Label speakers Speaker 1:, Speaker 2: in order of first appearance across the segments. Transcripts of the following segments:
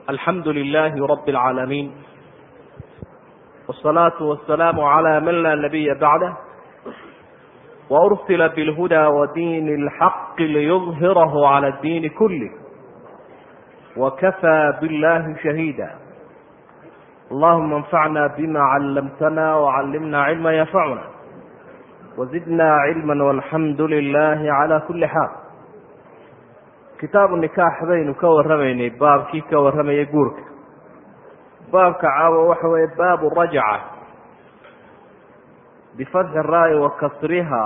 Speaker 1: alxamdu lilaahi rabi اlcaalamiin wالsalaatu wasalaamu calى man laa nabiya bacdah waursila bilhuda wadiini اlxaqi liyudhirahu calى اdiini kulih wakafaa biاllahi shahiida allahuma اnfacna bima callamtana wcallimna cilma yanfacuna wazidna cilma walxamdu lilahi calى kuli xaal kitaabu nikaax baynu ka warramaynay baabkii ka warramayay guurka baabka caawa waxa weeye baabu rajca bifatxi raa'i wa kasriha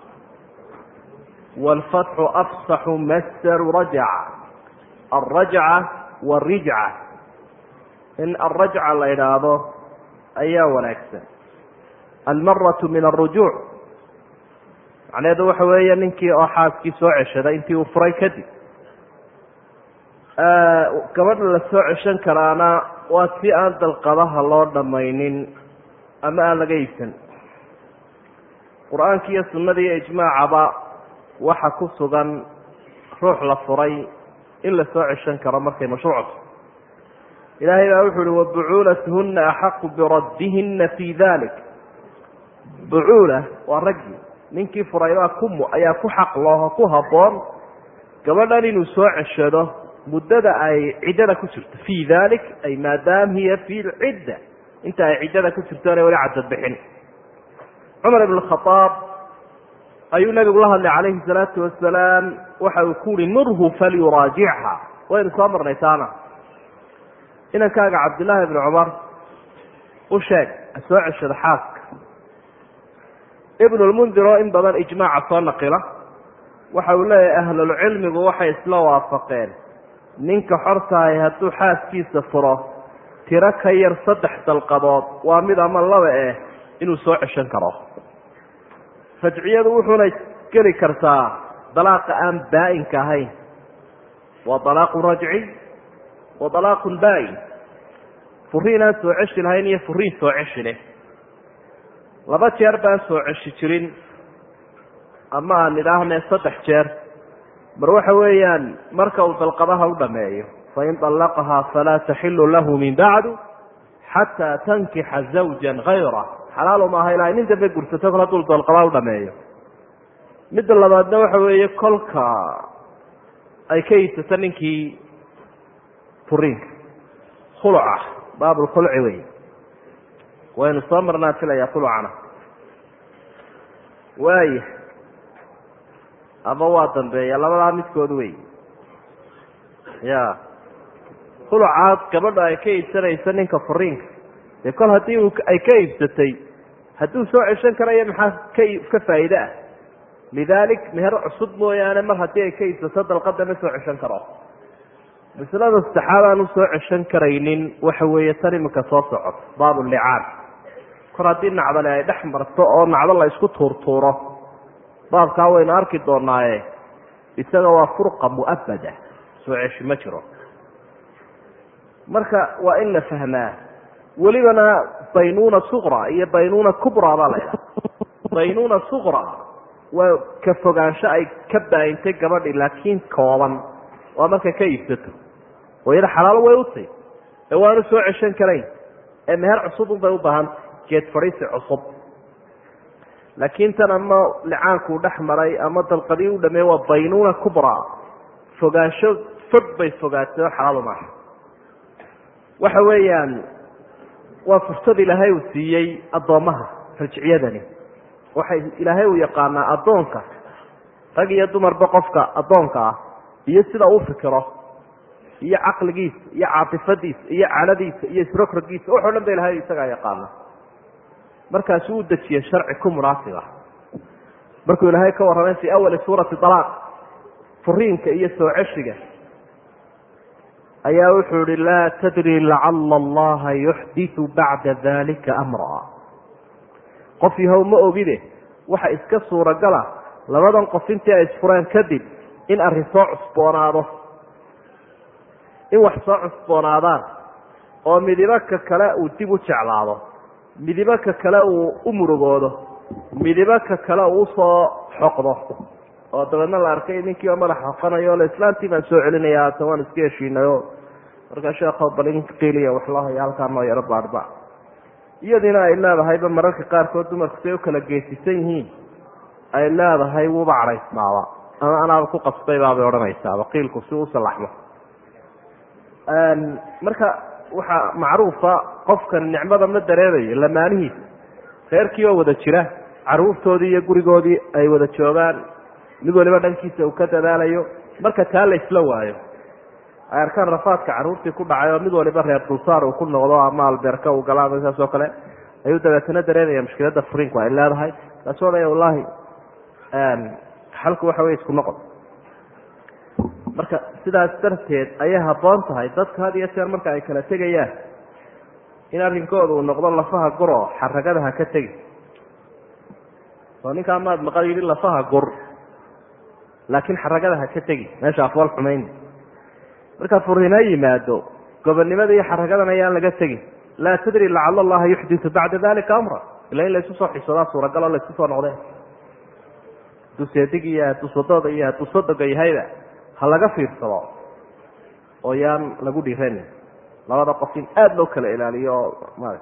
Speaker 1: wاlfatxu afsaxu masdaru rajca alrajca warijca in alrajca la idhaahdo ayaa wanaagsan almaratu min alrujuuc macnaheedu waxa weeye ninkii oo xaaskii soo ceshaday intii uu furay kadib gabadha la soo ceshan karaana waa si aan dalqadaha loo dhammaynin ama aan laga iibsan qur-aanki iyo sunnada iyo ijmaacaba waxa ku sugan ruux la furay in la soo ceshan karo markay mashruucto ilaahay baa wuxu uhi wabucuulatuhuna axaqu biraddihina fi dalik bucuula waa raggii ninkii furay baa ku ayaa ku xaq looho ku habboon gabadhan inuu soo ceshado muddada ay ciddada ku jirto fii dalik ay maadaam hiya fi lcidda inta ay ciddada ku jirto inay wali cadad bixin cumar ibn khaaab ayuu nabigu la hadlay calayhi salaatu wasalaam waxa uu ku uhi murhu falyuraajicha waynu soo marnay taana inankaaga cabdillaahi ibni cumar u sheeg ha soo ceshado xaaska ibnulmundir oo in badan ijmaaca soo naqila waxa uu leeyahay ahlulcilmigu waxay isla waafaqeen ninka xortahay hadduu xaaskiisa furo tiro ka yar saddex dalqadood waa mid ama laba eh inuu soo ceshan karo rajciyadu wuxuuna geli kartaa dalaaqa aan baa-inka ahayn waa dalaaqun rajci wa dalaaqun baa-in furiin aan soo ceshi lahayn iyo furiin soo ceshi leh laba jeer baan soo ceshi jirin ama aan idhaahne saddex jeer mar waxa weeyaan marka uu dalqadaha u dhameeyo fain طallaqahaa falaa taxilu lahu min bacdu xataa tankixa zawja hayra xalaal maaha ilaa nin dambe gursato kol hadduu dalqadaha u dhameeyo midda labaadna waxa weeye kolka ay ka iibsato ninkii furiinka khuluca baabulkhulci wey waynu soo marnaa filaya khulucana waaya ama waa dambeeya labadaa midkood wey ya khulucaad gabadha ay ka iibsanayso ninka furiinka dee kol haddii u ay ka iibsatay hadduu soo ceshan karayo maxaa ka ka faa'iide ah lidalik meher cusub mooyaane mar haddii ay ka iibsato dalqada ma soo ceshan karo masalada saddexaad aan u soo ceshan karaynin waxa weeye tan iminka soo socoto baabu licaan kor haddii nacdale ay dhex marto oo nacdo la isku tuurtuuro baabkaa waynu arki doonaaye isaga waa furqa mu'abada soo ceshi ma jiro marka waa in la fahmaa welibana baynuuna suqra iyo baynuuna kubra baa la ydhaha baynuuna suqra waa ka fogaansho ay ka baayintay gabadhi laakiin kooban waa markay ka iibsato oo iyada xalaalo way utay ee waanu soo ceshan karayn ee meher cusub un bay u baahanta geed fadhiisi cusub laakiin tan ama licaankuu dhex maray ama dalqadii u dhameeye waa baynuuna kubra fogaansho fog bay fogaatay oo xalaal maaha waxa weeyaan waa fursad ilaahay uu siiyey addoommaha rajciyadani waxay ilaahay uu yaqaanaa addoonka rag iyo dumarba qofka addoonka ah iyo sida uu fikiro iyo caqligiisa iyo caatifadiisa iyo caladiisa iyo isrogrogiisa waxo dhan ba ilahay isagaa yaqaana markaasuu u dejiyey sharci ku munaasib ah markuu ilaahay ka warramay fii awali suurati alaaq furiinka iyo soo ceshiga ayaa wuxuu ihi laa tadri lacala allaha yuxditu bacda dalika amra qof yahow ma ogide waxa iska suuragala labadan qof intii ay isfureen kadib in arrin soo cusboonaado in wax soo cusboonaadaan oo midibo ka kale uu dib u jeclaado midibo ka kale uu u murugoodo midibo ka kale uu usoo xoqdo oo dabeedna la arkay ninkiiba madax xoqanayo le islaantii baan soo celinaya haatan waan iska heshiinay oo markaa sheekho bal in qiiliya wax loo haya halkaa noo yaro baadhba iyadiina ay leedahayba mararka qaarkood dumarku say u kala geesisan yihiin ay leedahay wuba cadhaysnaaba ama anaaba ku qasbaybaabay odhanaysaaba qiilku si u salaxmo marka waxaa macruufa qofkan nicmada ma dareemayo lamaanihiisa reerkii oo wada jira caruurtoodii iyo gurigoodii ay wada joogaan mid waliba dhankiisa uu ka dadaalayo marka taa la isla waayo ay arkaan rafaadka caruurtii ku dhacay oo mid waliba reer dulsaar uu ku noqdo ama albeerka uu gala ama saas oo kale ayuu dabeetana dareemaya mushkiladda furiinku ay leedahay kaasoo dhan wallahi xalku waxa wey isku noqon marka sidaas darteed ayay habboon tahay dadka had iyo jeer marka ay kala tegayaan in arrinkooda uu noqdo lafaha gur oo xaragada ha ka tegi oo ninkaa maad maqal yidhi lafaha gur laakiin xaragada ha ka tegi meesha afwal xumayn marka furiin ha yimaado gobonnimada iyo xaragadan ayaan laga tegin laa tadri lacala allaha yuxditu bacda dalika amra ila in laysu soo xisadaa suuragal oo laysku soo noqdeen hadduu seedig iyo hadduu sodooda iyo hadduu sodoga yahayba ha laga fiirsado oo yaan lagu dhiranin labada qof in aada loo kala ilaaliyo oo ma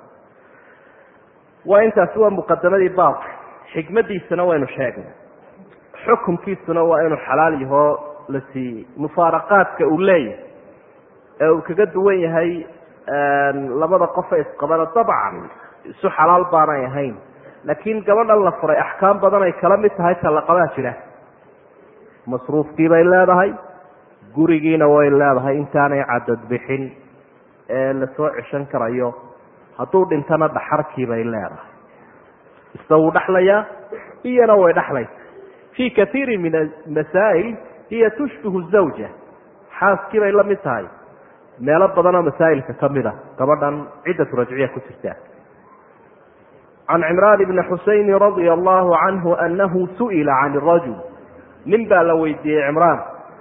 Speaker 1: waa intaasi waa muqadamadii baabka xikmadiisana waynu sheegnay xukunkiisuna waa inuu xalaal yahoo la siiyey mufaaraqaadka uu leeyahay ee uu kaga duwan yahay labada qofe isqabana dabcan isu xalaal baanay ahayn laakiin gabadhan la furay axkaam badan ay kala mid tahay talaqadaa jira masruufkii bay leedahay gurigiina way leedahay intaanay cadad bixin ee lasoo ceshan karayo hadduu dhintana dhaxarkii bay leedahay isna wuu dhexlayaa iyana way dhexlaysa fii kaiiri min amasaa'il hiya tushbihu zawja xaaskii bay la mid tahay meelo badanoo masaa'ilka ka mid a gabadhan ciddatu rajciya ku jirtaa can cimraan bni xusayni radia allahu canhu anahu su'ila can rajul nin baa la weydiiyey cimraan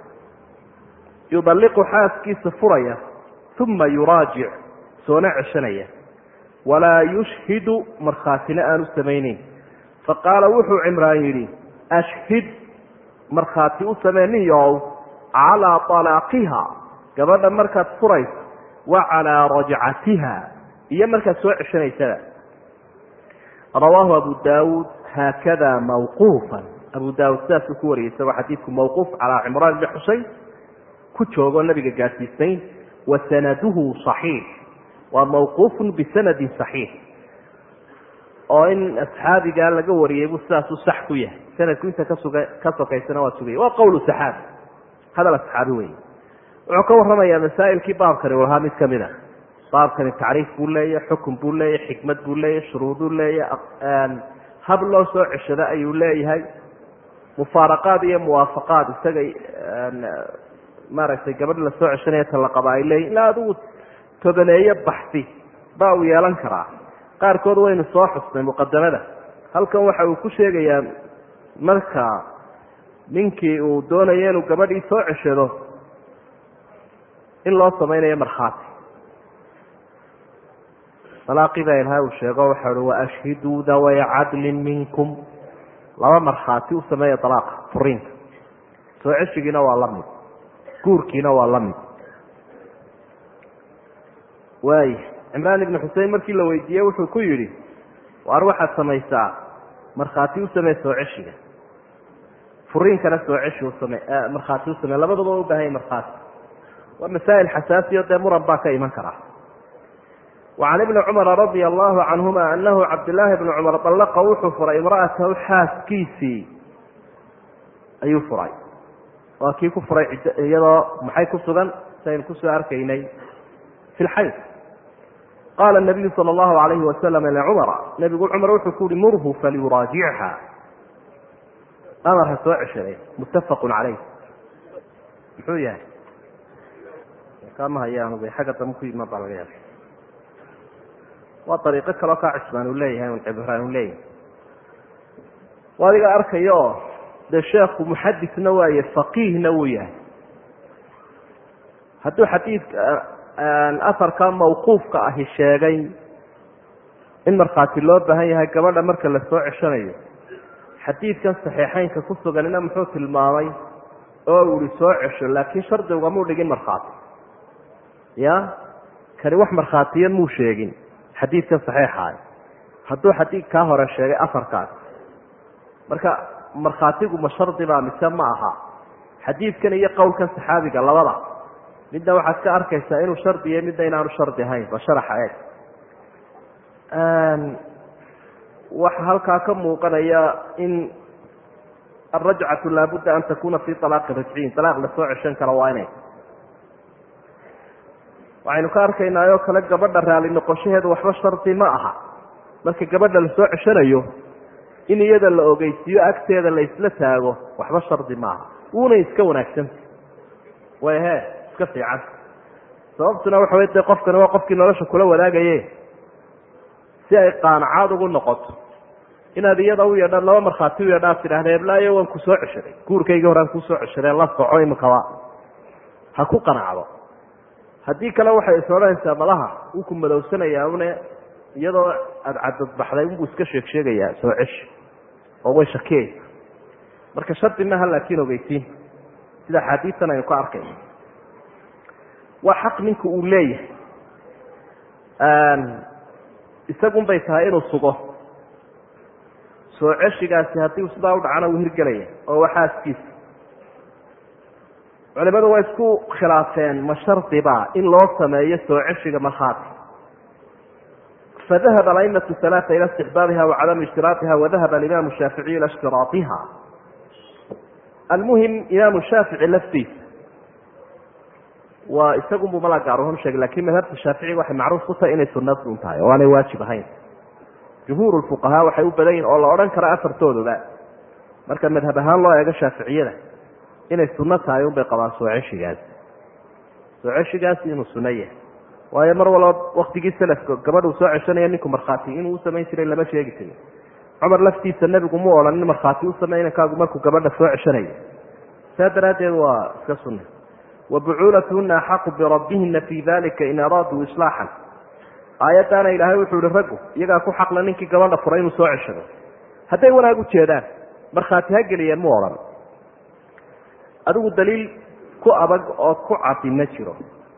Speaker 1: yudalliqu xaaskiisa furaya uma yuraajic soona ceshanaya walaa yushhidu markhaatina aanu samayneyn faqaala wuxuu cimraan yidhi ashhid markhaati u samee ninyow calaa talaaqiha gabadha markaad furayso wa calaa rajcatiha iyo markaad soo ceshanaysada rawaahu abu daawuud haakada mawquufan abu daawuud sidaasuu ku wariyay isagoo xadiidku mawquuf calaa cimraan bni xuseyn ku joogoo nabiga gaadsiisayn wa sanaduhu صaxiix waa mawquufun bisanadin صaxiix oo in asxaabigaa laga wariyey buu sidaasuu sax ku yahay sanadku inta kasuga ka sokaysana waa sugaya waa qowlu saxaabi hadal asxaabi wey wuxuu ka warramayaa masaa'ilkii baabkani u lahaa mid kamid a baabkani tacriif buu leeyahy xukun buu leeyahy xikmad buu leeyahy shuruuduu leeyahy hab loo soo ceshado ayuu leeyahay mufaaraqaad iyo muwaafaqaad isaga maaragtay gabadh la soo ceshanaya talaqaba ay leeyihin ilaa adigu tobaneeyo baxsi baa uu yeelan karaa qaarkood waynu soo xusnay muqadamada halkan waxa uu ku sheegayaa marka ninkii uu doonayo inuu gabadhii soo ceshado in loo samaynayo markhaati alaaqii baa ilahay uu sheego waxa uhi waashhiduu daway cadlin minkum laba markhaati u sameeya alaaqa furiinka soo ceshigiina waa la mid guurkiina waa la mid waay cimraan ibnu xusein markii la weydiiyey wuxuu ku yidhi waar waxaad samaysaa markhaati u samee soo ceshiga furiinkana soo ceshi usame markhaati u samee labadaba u baahanya markhaati waa masaa'il xasaasiyo dee muran baa ka iman karaa wacan ibni cumara radia allahu canhuma anahu cabdillaahi bni cumar dallaqa wuxuu furay imra'atahu xaaskiisii ayuu furay waa kii ku furay iyadoo maxay ku sugan saynu kusoo arkaynay fi lxayd qaala nabiyu sala allahu alayhi wasalam licumara nebigu cumar wuxuu ku yihi murhu falyuraajicha amar ha soo ceshaday muttafaqun caleyh muxuu yahay kama hayaanub xagga dambe ku yimid baa laga yaaba waa dariiqo kaleo kaa cismaan uu leeyahay un cibraan uu leeyahay waa adiga arkaya oo dee sheekhu muxadisna waaye faqiihna wuu yahay hadduu xadiidka afarka mawquufka ahi sheegay in markhaati loo baahan yahay gabadha marka la soo ceshanayo xadiidkan saxiixeynka ku suganina muxuu tilmaamay oo uu ihi soo cesho laakiin shardi ugamuu dhigin markhaati ya kani wax markhaatiya muu sheegin xadiidkan saxiixaah hadduu xadiid kaa hore sheegay afarkaas marka markhaatigu ma shardi baa mise ma aha xadiidkan iyo qowlkan saxaabiga labada midna waxaad ka arkaysaa inuu shardi yahay midna inaanu shardi ahayn ba sharaxa eeg waxa halkaa ka muuqanaya in alrajcatu laabudda an takuna fi alaaqi rajciyin alaaq lasoo ceshan karo waa inay waxaynu ka arkaynaa oo kale gabadha raali noqoshaheedu waxba shardi ma aha marka gabadha lasoo ceshanayo in iyada la ogeysiiyo agteeda la isla taago waxba shardi maaha wuuna iska wanaagsanta way he iska fiican sababtuna waxa wey dee qofkani waa qofkii nolosha kula wadaagaye si ay qaanacaad ugu noqoto inaad iyada u yeedhaan laba markhaati u yeedhaad tidhahda eblaayo waan ku soo ceshaday guurkaygii horaan kusoo ceshaday la soco imikaba ha ku qanacdo haddii kale waxay is odhanaysaa malaha wuu ku madowsanayaa une iyadoo aada cadadbaxday unbuu iska sheeg sheegayaa soo ceshi oo way shakiyaysa marka shardi maaha laakiin ogeysiin sida axaadiistan aynu ka arkayno waa xaq ninka uu leeyahay isagun bay tahay inuu sugo soo ceshigaasi haddii sidaa u dhacana wuu hirgelaya oo waa xaaskiisa culimadu way isku khilaafeen ma shardiba in loo sameeyo soo ceshiga markhaati fadahab aimatu alaaa ila istixbaabiha wacadami ishtiraaiha wadahaba alimaamu shaaficiy ila ishtiraaiha almuhim imaamu shaafici laftiisa waa isagunbu mala gaaruhum sheegay lakin madhabta shaaficiga waxay macruuf ku tahay inay sunad un tahay oo aanay waajib ahayn jumhuur fuqahaa waxay u badan yihin oo la odhan kara afartooduba marka madhab ahaan loo eego shaaficiyada inay sunno tahay unbay qabaan soo ceshigaasi soo ceshigaasi inuu sunno yahay waayo mar walba waktigii selafka gabadhuu soo ceshanaya ninku markhaati inuu usamayn jiray lama sheegi jirin cumar laftiisa nebigu mu odhan in markhaati u samey inankaagu markuu gabadha soo ceshanayo saa daraaddeed waa iska sunna wabucuulatuhuna axaqu birabbihina fi dalika in araaduu islaaxan aayaddaana ilaahay wuxuu ihi raggu iyagaa ku xaqla ninkii gabadha furay inuu soo ceshado hadday wanaag u jeedaan markhaati ha geliyeen mu odhan adigu daliil ku adag oo ku cadi ma jiro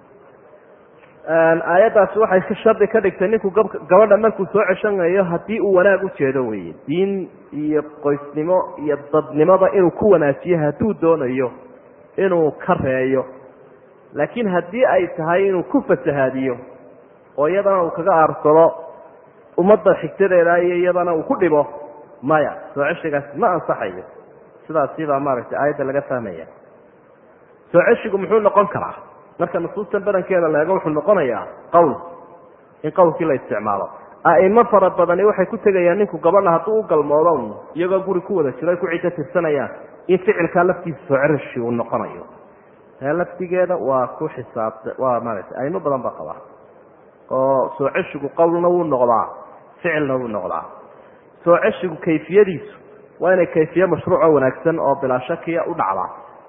Speaker 1: aayaddaasi waxay si shardi ka dhigtay ninku gabadha markuu soo ceshanayo haddii uu wanaag u jeedo weye diin iyo qoysnimo iyo dadnimada inuu ku wanaajiyo hadduu doonayo inuu ka reeyo laakiin haddii ay tahay inuu ku fasahaadiyo oo iyadana uu kaga aarsado ummadda xigtadeeda iyo iyadana uu ku dhibo maya soo ceshigaasi ma ansaxayo sidaasi baa maaragtay aayadda laga fahmaya soo ceshigu muxuu noqon karaa marka nusuustan badankeeda leego wuxuu noqonayaa qowl in qowlkii la isticmaalo a'imo fara badani waxay ku tegayaan ninku gabadha hadduu u galmoodo iyagoo guri ku wada jiro ay ku ciddo tirsanayaan in ficilkaa laftiisa soo ceshi uu noqonayo taa laftigeeda waa ku xisaabta waa maaragtay aimo badan baa qabaa oo soo ceshigu qowlna wuu noqdaa ficilna wuu noqdaa soo ceshigu kayfiyadiisu waa inay kayfiye mashruuco wanaagsan oo bilaa shakiya u dhacdaa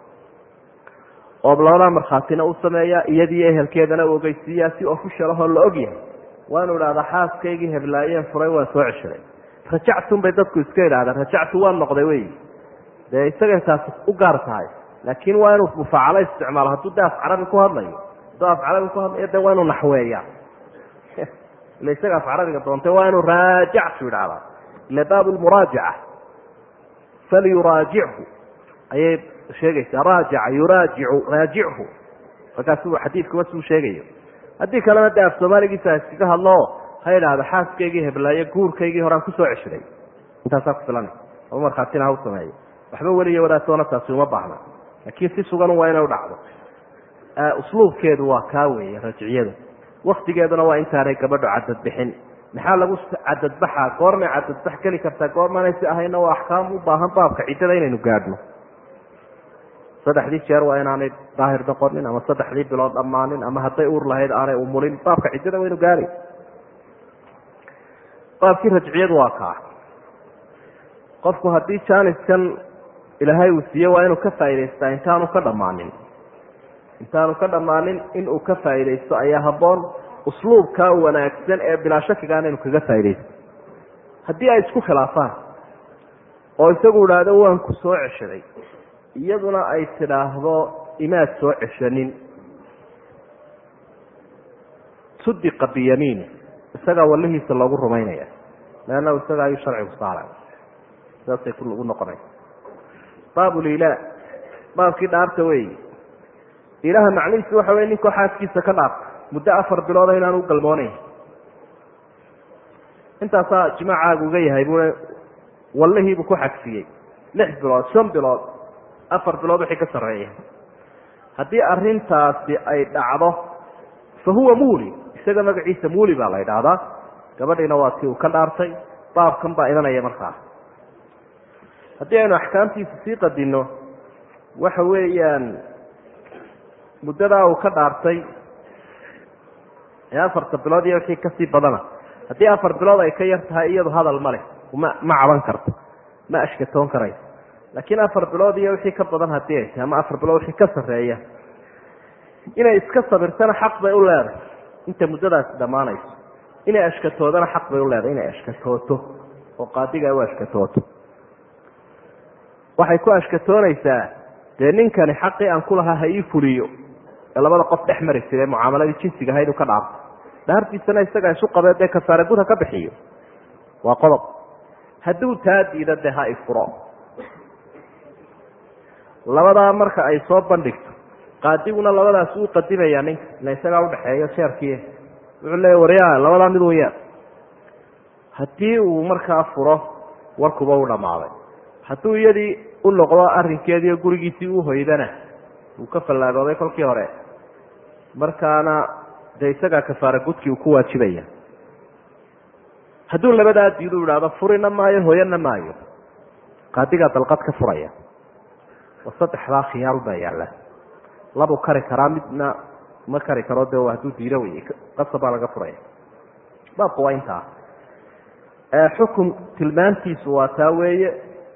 Speaker 1: oo labadaa markhaatina u sameeyaa iyadiiyo ehelkeedana u ogeysiiyaa si ofishalahoo la og yahay waa inu idhahdaa xaaskaygii heblaayeen furay waan soo ceshaday rajactun bay dadku iska idhahdaan rajactu waan noqday wey dee isagay taasi u gaar tahay laakiin waa inuu mufaacalo isticmaalo hadduu de af carabi ku hadlayo hadduu af carabi ku hadlayo de waa inuu naxweeya ila isaga af carabiga doontay waa inuu raajactu idhahdaa ila baab lmuraajaca falyuraajichu ayay sheegaysaa raajaca yuraajicu raajichu markaasuu xadiidkuba suu sheegayo haddii kalena de af soomaaligiisa iskaga hadlo ha idhaahdo xaaskaygii heblaayo guurkaygii horaan kusoo ceshaday intaasaa ku filan ama markhaatina ha u sameeyo waxba weliyo wadaatoona taasi uma baahna laakiin si sugan waa inay u dhacdo usluubkeedu waa kaa weeye rajciyadu waktigeeduna waa intaanay gabadho cadadbixin maxaa lagu cadadbaxa goormay cadadbax geli kartaa goormaanay si ahayna waa axkaam u baahan baabka ciddada inaynu gaadhno saddexdii jeer waa inaanay daahir noqonin ama saddexdii bilood dhammaanin ama hadday uur lahayd aanay umulin baabka ciddada waynu gaari baabkii rajciyadu waa kaa qofku haddii jaaniskan ilaahay uu siiye waa inuu ka faa'idaystaa intaanu ka dhammaanin intaanu ka dhammaanin inuu ka faa'iidaysto ayaa habboon usluubkaa wanaagsan ee bilaa shakigaana inu kaga faaidaysto haddii ay isku khilaafaan oo isagu idhaahdo waan ku soo ceshaday iyaduna ay tidhaahdo imaad soo ceshanin sudiqa biyamiini isagaa walihiisa loogu rumaynaya leanna isaga ayuu sharcigu saaray saasay ugu noqonaya baab lilaa baabkii dhaarta weyi ilaha macnihiisu waxa wey ninkoo xaaskiisa ka dhaarta muddo afar bilooda inaan u galmoonayn intaasaa jimaacaagu uga yahay buu wallihiibuu ku xagsiyey lix bilood shan bilood afar bilood wixii ka sarreeya haddii arrintaasi ay dhacdo fa huwa muuli isaga magaciisa muuli baa la yidhaahdaa gabadhiina waa tii uu ka dhaartay baabkan baa idanaya markaa haddii aynu axkaamtiisa sii qadinno waxa weeyaan muddadaa uu ka dhaartay ee afarta bilood iyo wixii kasii badana haddii afar bilood ay ka yar tahay iyadu hadal ma leh ma ma caban karto ma ashkatoon karayso laakiin afar bilood iyo wixii ka badan haddii ay tahay ama afar bilood wixii ka sarreeya inay iska sabirtana xaq bay u leedahay inta muddadaasi dhammaanayso inay ashkatoodana xaq bay u leedahay inay ashkatooto oo qaadiga ay u ashkatooto waxay ku ashkatoonaysaa dee ninkani xaqii aan ku lahaa ha ii fuliyo ee labada qof dhex mari jire mucaamaladii jinsiga ahayd uu ka dhaarto dhaartiisana isaga isu qabee dee kafaare gud ha ka bixiyo waa qodob hadduu taa diido dee ha ifuro labadaa marka ay soo bandhigto qaadiguna labadaas uu qadimayaa ninka ila isagaa udhaxeeyo jeerkii wuxuu leeya waryaa labadaa mid waya haddii uu markaa furo warkuba u dhammaaday hadduu iyadii u noqdo arrinkeediiyo gurigiisii u hoydana uu ka fallaagooday kolkii hore markaana dee isagaa kafaara gudkii uu ku waajibaya hadduu labadaa diidu idhaahdo furina maayo hooyana maayo qaadigaa dalqad ka furaya oo saddexdaa khiyaal baa yaalla labuu kari karaa midna ma kari karo de hadduu diido wey qasab baa laga furaya baabku waa intaa xukun tilmaantiisu waa taa weeye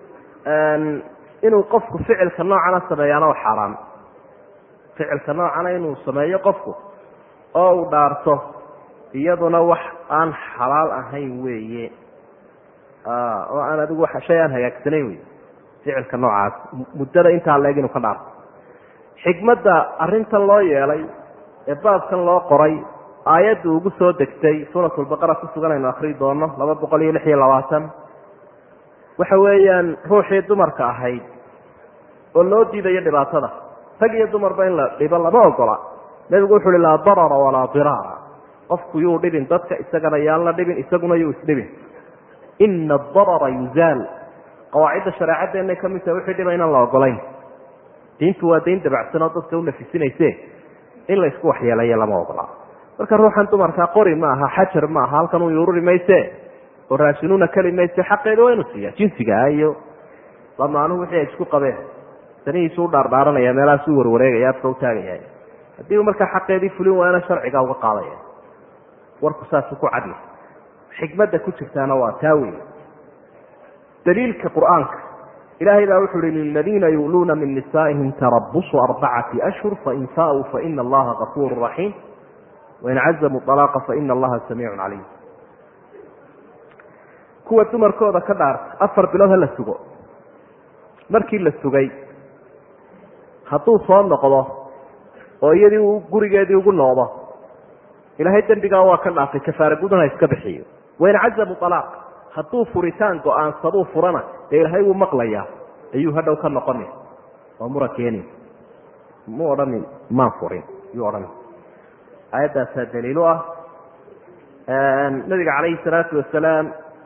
Speaker 1: inuu qofku ficilka noocana sameeyaana waa xaaraan ficilka noocana inuu sameeyo qofku oo uu dhaarto iyaduna wax aan xalaal ahayn weeye oo aan adigu shay aan hagaagsanayn wey ficilka noocaas muddada intaa leeg inuu ka dhaarto xikmadda arrintan loo yeelay ee baabkan loo qoray aayaddu ugu soo degtay suuratulbaqara ku sugan aynu akrii doono laba boqol iyo lix iyo labaatan waxa weeyaan ruuxii dumarka ahayd oo loo diidayo dhibaatada rag iyo dumarba in la dhibo lama ogola nebigu wuxu uhi laa darara walaa diraara qofku yuu dhibin dadka isagana yaan la dhibin isaguna yuu isdhibin ina adarara yuzaal qawaacidda shareecaddeennay ka mid tahay wixii dhiba inaan la ogolayn diintu waa dayn dabacsan oo dadka u nafisinayse in laysku waxyeelayo lama ogola marka ruuxan dumarkaa qori ma aha xajar ma aha halkan uu yururi mayse oo raashinuuna keli mayse xaqeeda waa inu siiya jinsigaa iyo lamaanuhu wixii ay isku qabeen sanihiisu u dhaardhaaranaya meelahaas u warwareegaya afka u taagaya haddii uu markaa xaqeedii fulin waana sharciga uga qaadaya warku saasu ku cadya xikmadda ku jirtaana waa taa wey daliilka qur-aanka ilahay baa wuxu uhi liladiina yu'luuna min nisaa'ihim tarabusu arbacati ashhur fain faauu faina allaha gafuuru raxiim wain cazamuu alaaqa faina allaha samiicun caliim kuwa dumarkooda ka dhaarta afar bilood ha la sugo markii la sugay hadduu soo noqdo oo iyadii uu gurigeedii ugu noqdo ilaahay dembigaa waa ka dhaafay kafaara gudana iska bixiyo wain cazamuu alaaq hadduu furitaan go-aansaduu furana dee ilaahay wuu maqlayaa ayuu hadhow ka noqoni oo mura keeni mu odhanin maan furin yuu odhani aayaddaasaa daliil u ah nabiga calayhi salaatu wasalaam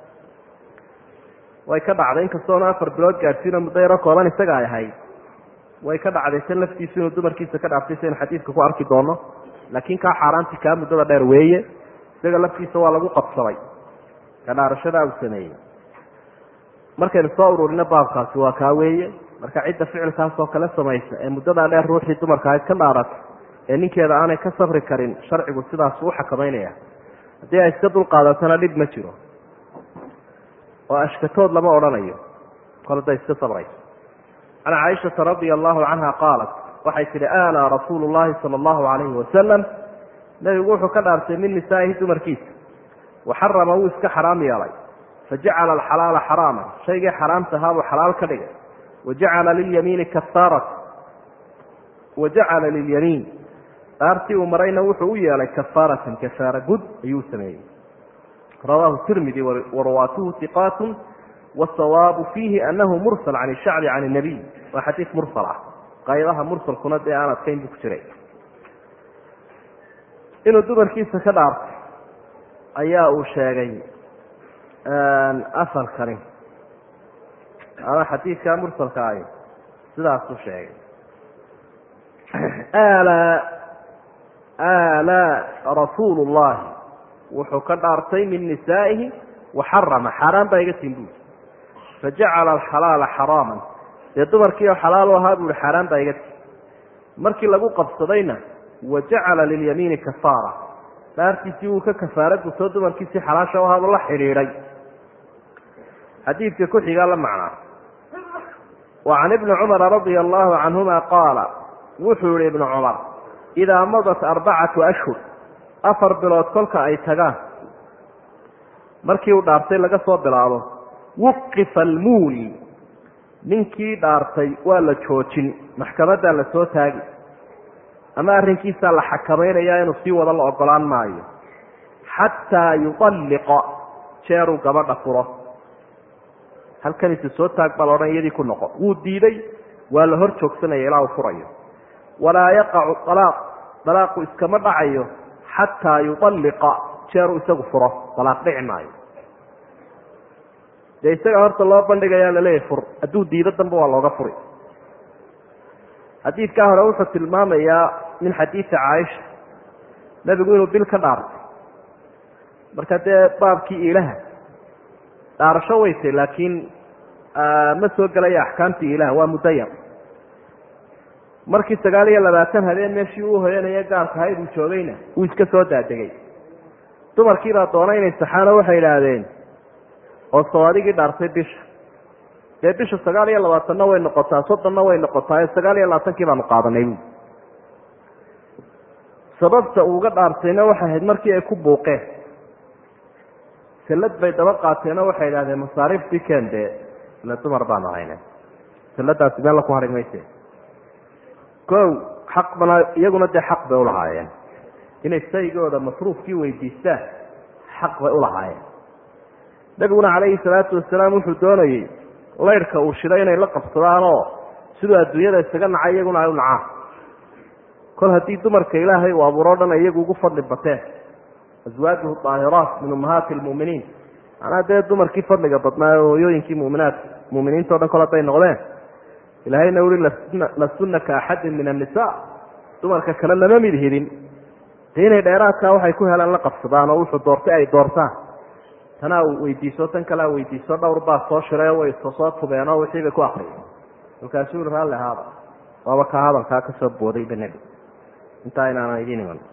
Speaker 1: way ka dhacday inkastoona afar bilood gaadhsiino muddo yaro kooban isaga ay ahayd way ka dhacday san laftiisu inuu dumarkiisa ka dhaaftay saynu xadiidka ku arki doono laakiin kaa xaaraanti kaa muddada dheer weeye isaga laftiisa waa lagu qabsaday ka dhaarashadaa uu sameeyey markaynu soo ururino baabkaasi waa kaa weeye marka cidda ficilkaas oo kale samaysa ee muddadaa dheer ruuxii dumarka ahayd ka dhaarata ee ninkeeda aanay ka sabri karin sharcigu sidaas u xakamaynaya haddii ay iska dulqaadatana dhib ma jiro oo ashkatood lama odhanayo kol hadday iska sabrayso can caaishata radia allahu canha qaalat waxay tihi aanaa rasuulu llahi sala allahu calayhi wasalam nebigu wuxuu ka dhaartay min nisaa'ihi dumarkiisa waxarama wuu iska xaraam yeelay fajacala alxalaala xaraama shaygii xaraamta ahaabuu xalaal ka dhigay wajacala lilyamiini kafaarat wajacala lilyamiin dhaartii uu marayna wuxuu u yeelay kafaaratan kafaara gud ayuu sameeyey rawaahu tirmidi warawaatuhu iqaatun wasawaabu fiihi anahu mursal can shacbi can nabiy waa xadiid mursal ah qaybaha mursalkuna dee aan adkayn buu ku jiray inuu dumarkiisa ka dhaartay ayaa uu sheegay asalkani ama xadiidka mursalka ahi sidaasuu sheegay ala ala rasuulu llahi wuxuu ka dhaartay min nisaa'ihi waxarama xaaraan baa iga tin buui fajacala alxalaala xaraaman dee dumarkiio xalaal u ahaa buuhi xaaraan baa iga tin markii lagu qabsadayna wajacala lilyamiini kafaara dhaartiisii wuu ka kafaara gutoo dumarkiisii xalaasha u ahaabuu la xidhiidhay xadiidka ku xigaa la macnaa wa can ibni cumara radia allahu canhuma qaala wuxuu yihi ibnu cumar idaa madat arbacatu ashhur afar bilood kolka ay tagaan markii uu dhaartay laga soo bilaabo wuqifa almuuli ninkii dhaartay waa la joojin maxkamaddaa la soo taagi ama arrinkiisaa la xakamaynayaa inuu sii wado la ogolaan maayo xataa yualliqa jeeruu gabadha furo halkaniisa soo taag baa laodhan iyadii ku noqo wuu diiday waa la hor joogsanaya ilaa uu furayo walaa yaqacu alaaq dalaaqu iskama dhacayo xataa yualliqa jeeruu isagu furo dalaaq dhici maayo dee isaga horta loo bandhigayaa laleeyahay fur hadduu diido danba waa looga furi xadiidkaa hore wuxuu tilmaamayaa min xadiidi caaisha nebigu inuu bil ka dhaartay marka dee baabkii ilaha dhaarasho weytay laakiin ma soo gelaya axkaamtii ilaha waa mudayar markii sagaal iyo labaatan habeen meeshii uu hoyanaya gaarka ahayd uu joogayna wuu iska soo daadegay dumarkiibaa doona inay saxaano waxay idhaahdeen oo soo adigii dhaartay bisha dee bisha sagaal iyo labaatanna way noqotaa soddonna way noqotaa sagaal iyo labaatankii baanu qaadanay bu sababta uuga dhaartayna waxay ahayd markii ay ku buuqeen sallad bay daba qaateenoo waxay idhahdeen masaariiftii keen dee ila dumar baanu hayne salladaasi meel la ku hari mayse kow xaq bana iyaguna dee xaq bay ulahaayeen inay saygooda masruufkii weydiistaan xaq bay ulahaayeen nabiguna calayhi salaatu wasalaam wuxuu doonayey laydhka uu shiday inay la qabsadaan oo siduu adduunyada isaga nacay iyaguna ay u nacaan kol haddii dumarka ilaahay uu abuuro dhan iyagu ugu fadli bateen aswaajuhu daahiraat min ummahaati lmu'miniin macnaa dee dumarkii fadliga badnaa ee hooyooyinkii muminaadka muminiinta o dhan kol hadday noqdeen ilaahayna ui lasuna ka axadin min annisa dumarka kale lama mid hidin dee inay dheeraadkaa waxay ku helaan la qabsadaan oo wuxuu doortay ay doortaan tanaa weydiiso tan kalea weydiiso dhowr baa soo shirayoo way soo tubeenoo wixii bay ku akriyeen markaasuu ui raalli haada waaba kaa hadalkaa kasoo boodayba nebi intaa inaanan idiin iman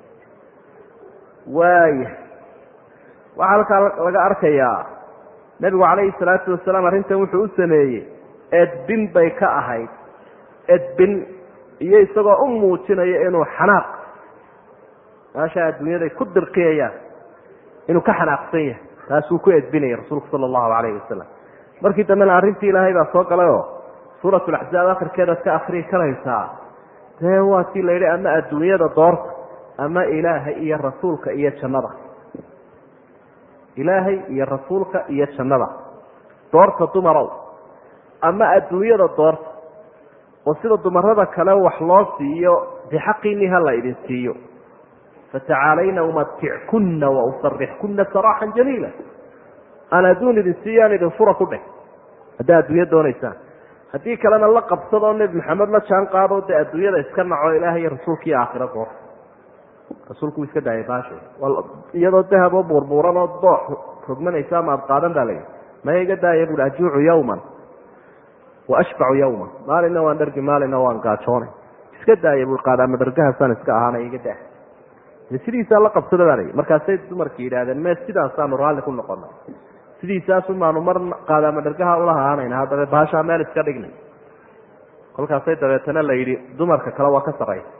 Speaker 1: waaya waxaa halkaa laga arkayaa nebigu calayhi salaatu wasalaam arrintan wuxuu u sameeyey edbin bay ka ahayd edbin iyo isagoo u muujinaya inuu xanaaq meesha adduunyaday ku dirqiyayaan inuu ka xanaaqsan yahay taasuu ku edbinaya rasuulku sala allahu calayhi wasalam markii dambena arrintii ilaahay baa soo galay oo suurat laxzaab akhirkeedaad ka akriyi karaysaa dee waa tii la yidhi ama adduunyada doorta ama ilaahay iyo rasuulka iyo jannada ilaahay iyo rasuulka iyo jannada doorta dumarow ama adduunyada doorta oo sida dumarada kale wax loo siiyo bixaqiinii ha la idin siiyo fatacaalayna umatickunna wausarixkunna saraaxan jamiila aan adduun idin siiyo aan idin fura ku dheh haddaa adduunya doonaysaan haddii kalena la qabsadoo nebi maxamed la jaan qaado dee adduunyada iska naco ilaahay iyo rasuulkii aakhiro goor rasuulku uu iska daayay baashe iyadoo dahaboo buurbuuran oo doox rogmanaysa ama ad qaadan baa layihi maya iga daaya buui ajuucu yawman wa ashbacu yawman maalina waan dhargi maalina waan gaajoonay iska daaya bui qaadaama dhargahaasaan iska ahaanay iga daa sidiisaa la qabsada baa layihi markaasay dumarki yidhahdeen me sidaasaanu raalli ku noqonay sidiisaasu maanu mar qaadaama dhargaha ulahaanayna haddaba baashaa meel iska dhignay kolkaasay dabeetana la yidhi dumarka kale waa ka saraysa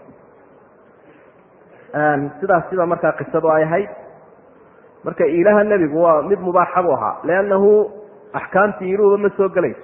Speaker 1: sidaas sida markaa qisadu ay ahayd marka ilaha nebigu waa mid mubaaxa buu ahaa liannahu axkaamtii iluhuba ma soo gelayso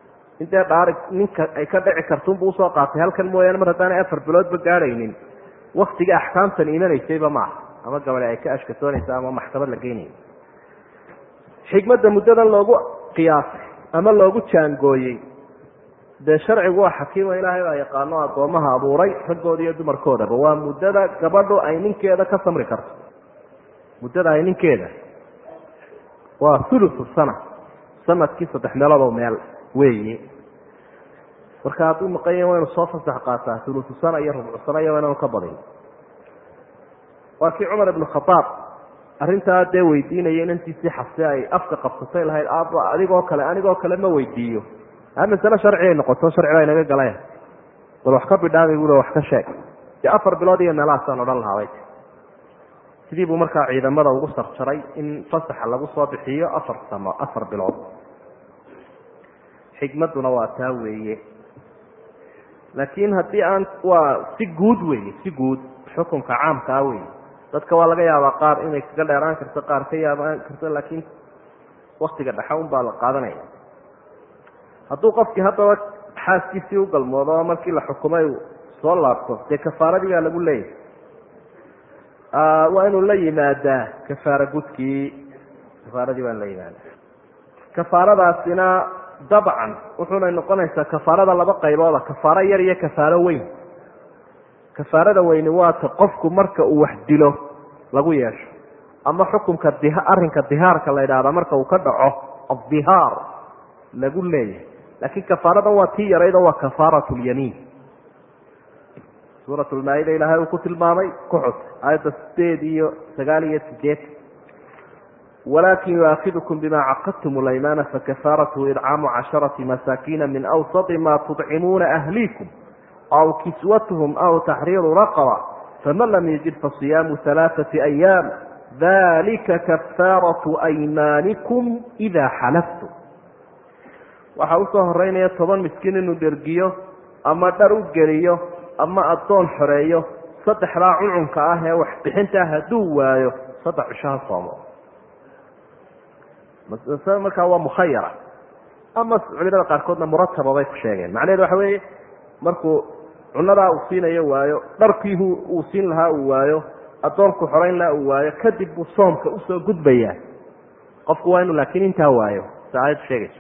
Speaker 1: intee dhaari ninka ay ka dhici kartunbu usoo qaatay halkan mooyaane mar haddaanay afar biloodba gaadhaynin waktiga axkaamtan imanaysayba maaha ama gabadhe ay ka ashkatoonaysa ama maxkamad la geynayo xikmadda muddadan loogu qiyaasay ama loogu jaangooyey dee sharcigu waa xakiimo ilaahay baa yaqaano addoomaha abuuray raggooda iyo dumarkoodaba waa muddada gabadhu ay ninkeeda ka samri karto muddada ay ninkeeda waa thuluthu sana sanadkii saddex meeloodoo meel weeye marka hadduu maqan yahi waynu soo fasax qaataa thuluthu sana iyo rubcu sana iyo inanu ka badin waa kii cumar ibnu khadaab arrintaa dee weydiinaya inantiisii xabse ay afka qabsatay lahayd aaba adigoo kale anigoo kale ma weydiiyo a masale sharci ay noqoto sharci baa inaga galaya bal wax ka bidhaamay bula wax ka sheeg dee afar bilood iyo meelahaasaan odhan lahaabay sidii buu markaa ciidamada ugu sarjaray in fasaxa lagu soo bixiyo afar samo afar bilood xikmadduna waa taa weeye laakiin haddii aan waa si guud weeye si guud xukunka caamka ah weeye dadka waa laga yaabaa qaar inay kaga dheeraan karto qaar ka yaabaan karto laakiin waktiga dhexa un baa la qaadanaya hadduu qofkii haddaba xaaskiisii u galmoodo oo markii la xukumay uu soo laabto dee kafaaradii baa lagu leeyahay waa inuu la yimaadaa kafaara gudkii kafaaradii baa la yimaadaa kafaaradaasina dabcan wuxuuna noqonaysaa kafaarada laba qaybooda kafaaro yar iyo kafaaro weyn kafaarada weyni waata qofku marka uu wax dilo lagu yeesho ama xukunka d arrinka dihaarka la yidhahda marka uu ka dhaco addihaar lagu leeyahay laakiin kafaaradan waa tii yaraydoo waa kafaarat lyamiin suurat lmaa-ida ilaahay uu ku tilmaamay ku xus aayadda sideed iyo sagaal iyo sideed walakin yuaakidukum bima caqadtum laymaana fakafaaratu idcaamu casharati masaakiina min awsati ma tudcimuuna ahliikum aw kiswatuhum aw taxriiru raqaba faman lam yajid fasiyaamu halaaثati ayaam dalika kafaaratu aymaanikum ida xalaftum waxaa usoo horeynaya toban miskiin inuu dhergiyo ama dhar u geliyo ama addoon xoreeyo saddexdaa cuncunka ah ee waxbixintaa hadduu waayo saddex cishaha soomo markaa waa mukhayara ama culimada qaarkoodna murataba bay ku sheegeen macnaheedu waxa weeye markuu cunadaa uu siinayo waayo dharkii uu siin lahaa uu waayo addoonku xoreyn lahaa uu waayo kadib buu soomka usoo gudbayaa qofku waa inu laakiin intaa waayo si aayaddu sheegayso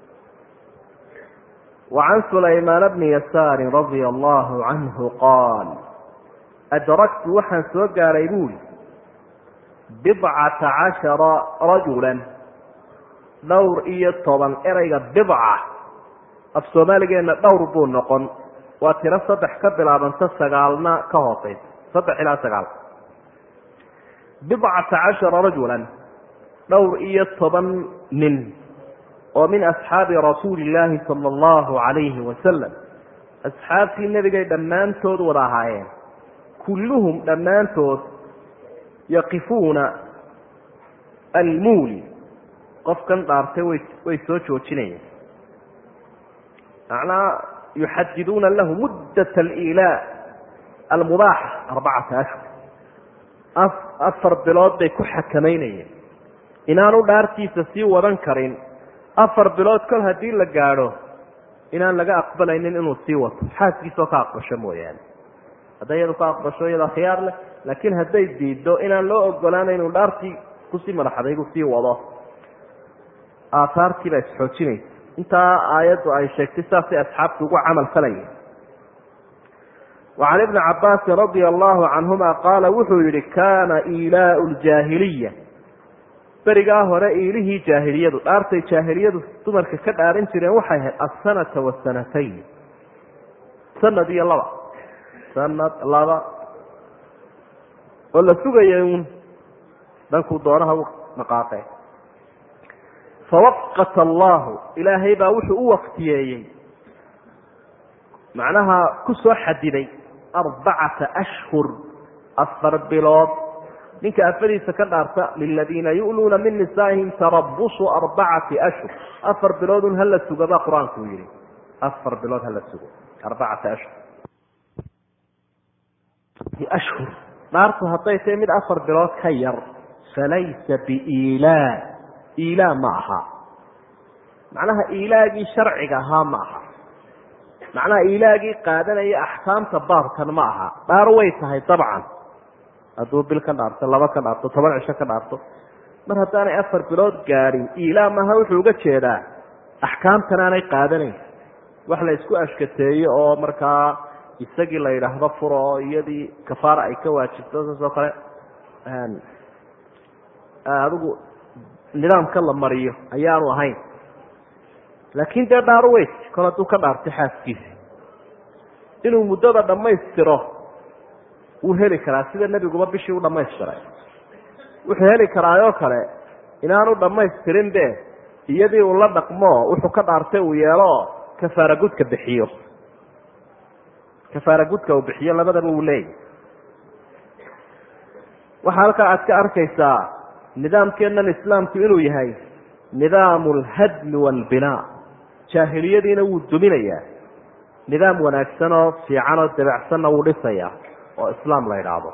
Speaker 1: وعن سليمان بن يسار رضي الله عنه قال أdركت waxaan soo gaaray buuri بضعة caشhaرa رaجuلا dhowr iyo toban ereyga بضعة af soomaaligeena dhowr buu noqon waa tiro saddex ka bilaabanta sagaalna ka hooseysa saddex ilaa sagaal بضعةa caشhaرa رaجuلا dhowr iyo toban nin oo min asxaabi rasuuli illaahi sala allahu calayhi wasalam asxaabtii nebigay dhammaantood wada ahaayeen kulluhum dhammaantood yaqifuuna almuuli qofkan dhaartay way way soo joojinayeen macnaa yuxadiduuna lahu muddat aliilaa almubaaxa arbacata ashhur afar bilood bay ku xakamaynayeen inaanu dhaartiisa sii wadan karin afar bilood kol haddii la gaadho inaan laga aqbalaynin inuu sii wato xaaskiisoo ka aqbasho mooyaane hadday iyadu ka aqbasho iyadaa khiyaar leh laakiin hadday diiddo inaan loo ogolaana inuu dhaartii kusii madaxadaygu sii wado aahaartii baa isxoojinaysa intaa aayaddu ay sheegtay saasay asxaabtu ugu camal falayeen wacan ibni cabaasin radia allahu canhuma qaala wuxuu yihi kaana ilaau ljaahiliya berigaa hore iilihii jaahiliyadu dhaartay jaahiliyadu dumarka ka dhaarin jireen waxay ahayd asanata wasanatayn sanad iyo laba sanad laba oo la sugayay uun dhankuu doonaha u dhaqaaqee fawaqata allahu ilaahay baa wuxuu u waktiyeeyey macnaha ku soo xadiday arbacata ashhur afar bilood ninka afadiisa ka dhaarta liladiina yu'luuna min nisaa'ihim tarabusu arbacati ashhur afar biloodun hala sugo baa qur-aanku u yihi afar bilood hala sugo arbacata ashhur ashhur dhaartu hadday tahay mid afar bilood ka yar falaysa biilaa iilaa ma aha macnaha ilaagii sharciga ahaa ma aha macnaha ilaagii qaadanaya axkaamta baabkan ma aha dhaar way tahay dabcan hadduu bil ka dhaarto laba ka dhaarto toban cisho ka dhaarto mar haddaanay afar bilood gaadhin ilaa maha wuxuu uga jeedaa axkaamtan aanay qaadanayn wax la isku ashkateeyo oo markaa isagii la yidhaahdo furo oo iyadii kafaara ay ka waajibto saas oo kale adigu nidaamka la mariyo ayaanu ahayn laakiin dee dhaaro weys kol hadduu ka dhaartay xaaskiisi inuu muddada dhammaystiro wuu heli karaa sida nebiguba bishii u dhammaystiray wuxuu heli karaayoo kale inaanu dhammaystirin be iyadii uu la dhaqmo wuxuu ka dhaartay uu yeelo kafaara gudka bixiyo kafaara gudka uu bixiyo labadaba uu leeyahy waxaa halkaa aad ka arkaysaa nidaamkeennan islaamku inuu yahay nidaamu alhadmi waalbinaa jaahiliyadiina wuu duminayaa nidaam wanaagsan oo fiican oo dabacsanna wuu dhisayaa oo islaam la idhaahdo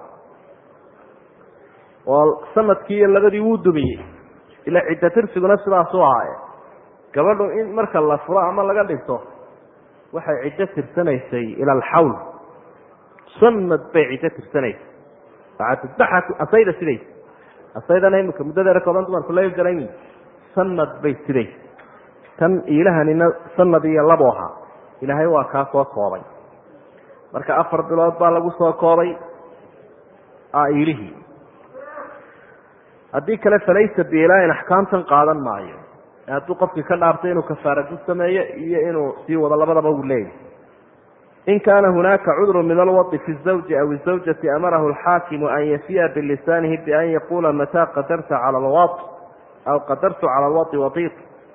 Speaker 1: oo sanadkii iyo labadii wuu dumiyey ila cidda tirsiguna sidaasuu ahaaye gabadhu in marka la furo ama laga dhinto waxay ciddo tirsanaysay ila alxawl sanad bay ciddo tirsanaysay asayda sidays asaydana imika muddadeera kooban dumarku la garan sanad bay sidays tan ilahanina sanad iyo labo ahaa ilaahay waa kaa soo koobay marka afar bilood baa lagu soo koobay ilihii haddii kale falaysa biilaain axkaamtan qaadan maayo hadduu qofkii ka dhaartay inuu kafaara gud sameeyo iyo inuu sii wado labadaba uu leeyahy in kaana hunaaka cudru min alwadi fi zawji aw izawjati amarahu alxaakimu an yafiya bilisaanihi bian yaquula mataa qadarta cala alwad aw qadartu cala alwadi wadiid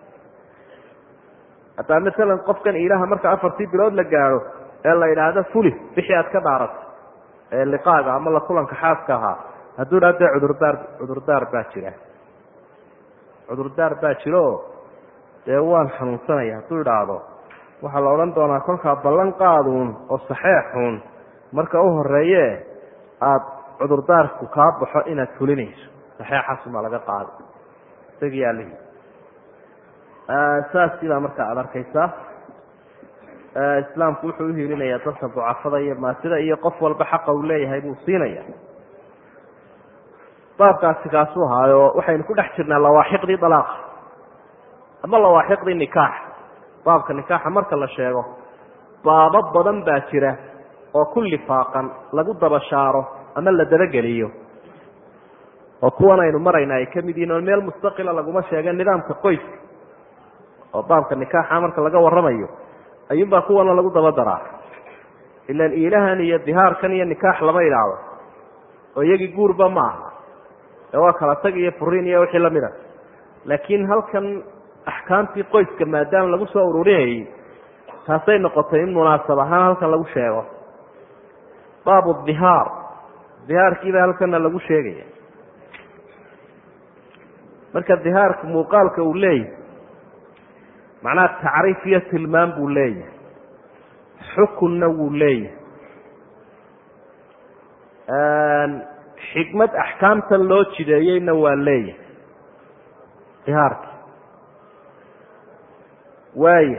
Speaker 1: haddaa masalan qofkan ilaha marka afartii bilood la gaadho ee la yidhaahdo fuli bixii aad ka dhaarato ee liqaaga ama la kulanka xaaska ahaa hadduu idhahdo dee cudurdaar cudurdaar baa jira cudurdaar baa jiro dee waan xanuunsanaya hadduu idhaahdo waxaa la odhan doonaa kolkaa ballan qaaduun oo saxeexuun marka u horeeye aada cudurdaarku kaa baxo inaad fulinayso saxeexaasumaa laga qaada isagii alihii saasiibaa marka aada arkaysaa islaamku wuxuu uhiilinayaa dadka ducafada iyo maasida iyo qof walba xaqa uu leeyahay buu siinaya baabkaasi kaasuu ahaayo waxaynu ku dhex jirnaa lawaaxiqdii dalaaqa ama lawaaxiqdii nikaax baabka nikaaxa marka la sheego baabo badan baa jira oo ku lifaaqan lagu dabashaaro ama la dabageliyo oo kuwan aynu marayna ay ka mid yihin oo meel mustaqila laguma sheega nidaamka qoyska oo baabka nikaaxa marka laga waramayo ayuunbaa kuwana lagu daba daraa ilan ilahan iyo dihaarkan iyo nikaax lama idhaahdo oo iyagii guurba ma aha ee waa kala tag iyo furiin iyo wixii lamid a laakiin halkan axkaamtii qoyska maadaama lagu soo ururinayay taasay noqotay in munaasab ahaan halkan lagu sheego baabu dihaar dihaarkiiba halkana lagu sheegaya marka dihaarka muuqaalka uu leeyahay macnaha tacriif iyo tilmaam buu leeyahay xukunna wuu leeyahay xikmad axkaamtan loo jideeyeyna waa leeyahay dihaarki waaya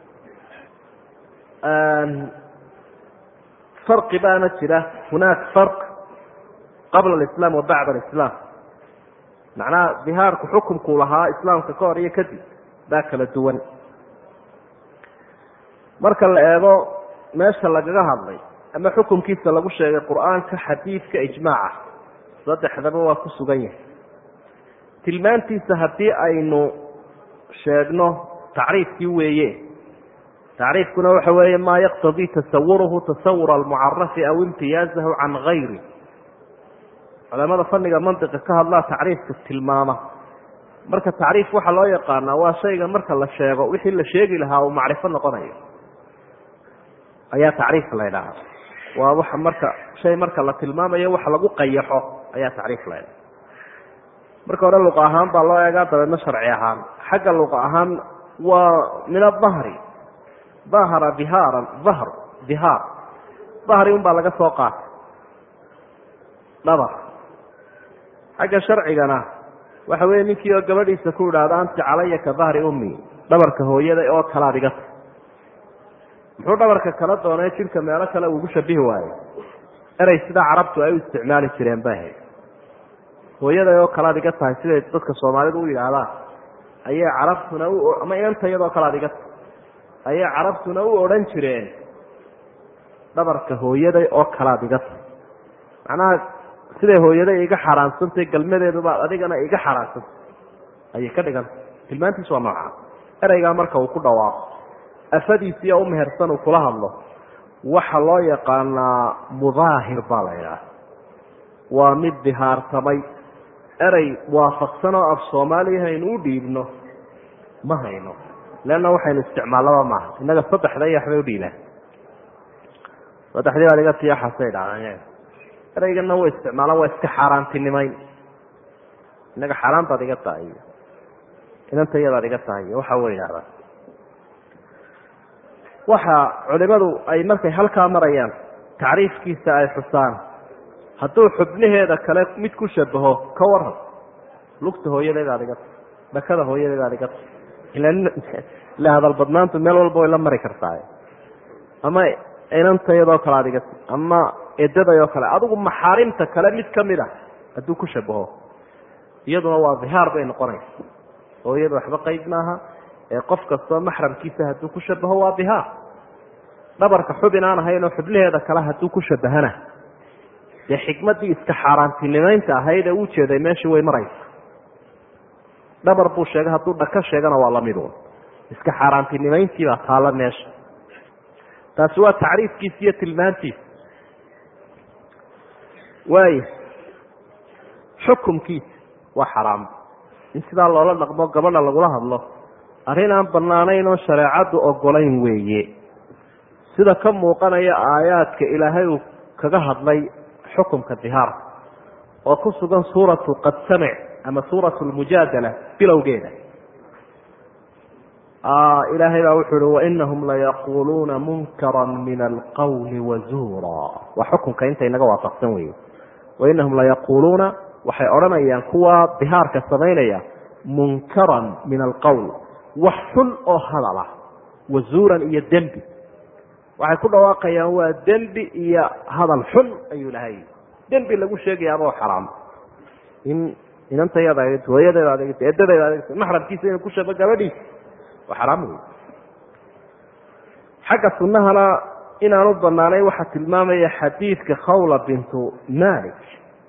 Speaker 1: farqi baana jira hunaak farq qabla alislaam wa bacda alislaam macnaha dihaarku xukunkuu lahaa islaamka ka hor iyo kadib baa kala duwan marka la eego meesha lagaga hadlay ama xukunkiisa lagu sheegay qur-aanka xadiidka ijmaaca saddexdaba waa ku sugan yahay tilmaantiisa haddii aynu sheegno tacriifkii weeye tacriifkuna waxa weeye maa yaqtadii tasawuruhu tasawura almucarafi aw imtiyaazahu can gayri culamada fanniga mantiqa ka hadlaa tacriifka tilmaama marka tacriif waxaa loo yaqaanaa waa shayga marka la sheego wixii la sheegi lahaa uu macrifo noqonayo ayaa tacriif la ydhahaa waa waxa marka shay marka la tilmaamayo waxa lagu qayaxo ayaa tacriif la ydhaha marka hore luqa ahaan baa loo eegaa dabeedna sharci ahaan xagga luqa ahaan waa min adahri dahara dihaaran dahr dihaar dahri un baa laga soo qaatay dhabar xagga sharcigana waxa weeye ninkii oo gabadhiisa ku idhaahdo anti calaya ka dahri ummi dhabarka hooyada oo kalaad iga ta muxuu dhabarka kala doonay jidhka meelo kale uugu shabihi waayo erey sidaa carabtu ay u isticmaali jireen bay ahayd hooyaday oo kale ad iga tahay siday dadka soomaalidu u yidhaahdaan ayay carabtuna u ama inanta iyadoo kale ad iga tahay ayay carabtuna u odhan jireen dhabarka hooyaday oo kale ad iga tahay macnaha siday hooyaday iga xaaraansantahy galmadeeduba adigana iga xaaraansantay ayay ka dhiganta tilmaantiisu waa noocaa ereygaa marka uu ku dhawaaqo afadiisiiya u mehersan uu kula hadlo waxa loo yaqaanaa mudaahir baa la idhaah waa mid dihaartamay erey waafaqsan oo af soomaaliya haynu u dhiibno ma hayno leanna waxaynu isticmaallaba maaha innaga saddexda iyo waxbay udhiibaan saddexdii baad iga tiyaxasay dhacdaan ereygana way isticmaalaan waa iska xaaraantinimayn innaga xaaraan baad iga tahay iyo inanta iyadaad iga tahay iyo waxa way idhahdaan waxa culimadu ay markay halkaa marayaan tacriifkiisa ay xusaan hadduu xubnaheeda kale mid ku shabaho ka waran lugta hooyadeedaad iga tahay dhakada hooyadeedaad iga tahay ila hadal badnaantu meel walba way la mari kartaa ama inanta iyadoo kale aad iga tahay ama edaday oo kale adigu maxaarimta kale mid kamid ah hadduu ku shabaho iyaduna waa dihaar bay noqonaysa oo iyadu waxba qeyb maaha ee qof kastoo maxramkiisa hadduu ku shabaho waa dihaar dhabarka xubin aan ahaynoo xubnaheeda kale hadduu ku shabahana dee xikmaddii iska xaaraantinimaynta ahayd ee u jeeday meeshii way maraysa dhabar buu sheegay hadduu dhaka sheegana waa lamiduun iska xaaraantinimayntii baa taalla meesha taasi waa tacriifkiisa iyo tilmaantiisa waaya xukumkiisa waa xaraam in sidaa loola dhaqmo gabadha lagula hadlo arrin aan bannaanayn oo shareecaddu ogolayn weeye sida ka muuqanaya aayaadka ilaahay uu kaga hadlay xukumka dihaarka oo ku sugan suuratu qad samic ama suuratu lmujaadala bilowgeeda ilaahay baa wuxuu uhi wainahum layaquuluuna munkara min alqawli wazuura waa xukunka inta inaga waafaqsan weye wainahum layaquuluuna waxay odhanayaan kuwa dihaarka samaynaya munkaran min alqowl wax xun oo hadala wazuuran iyo dembi waxay ku dhawaaqayaan waa dembi iyo hadal xun ayuu lahay dembi lagu sheegayaaba oo xaraam in inantayada adeegto hooyadeeda adeegto edadeeda adeegto maxramkiisa inuu ku shabo gabadhiisa waa xaraam wey xagga sunnahana inaanu banaanayn waxaa tilmaamaya xadiidka khawla bintu malik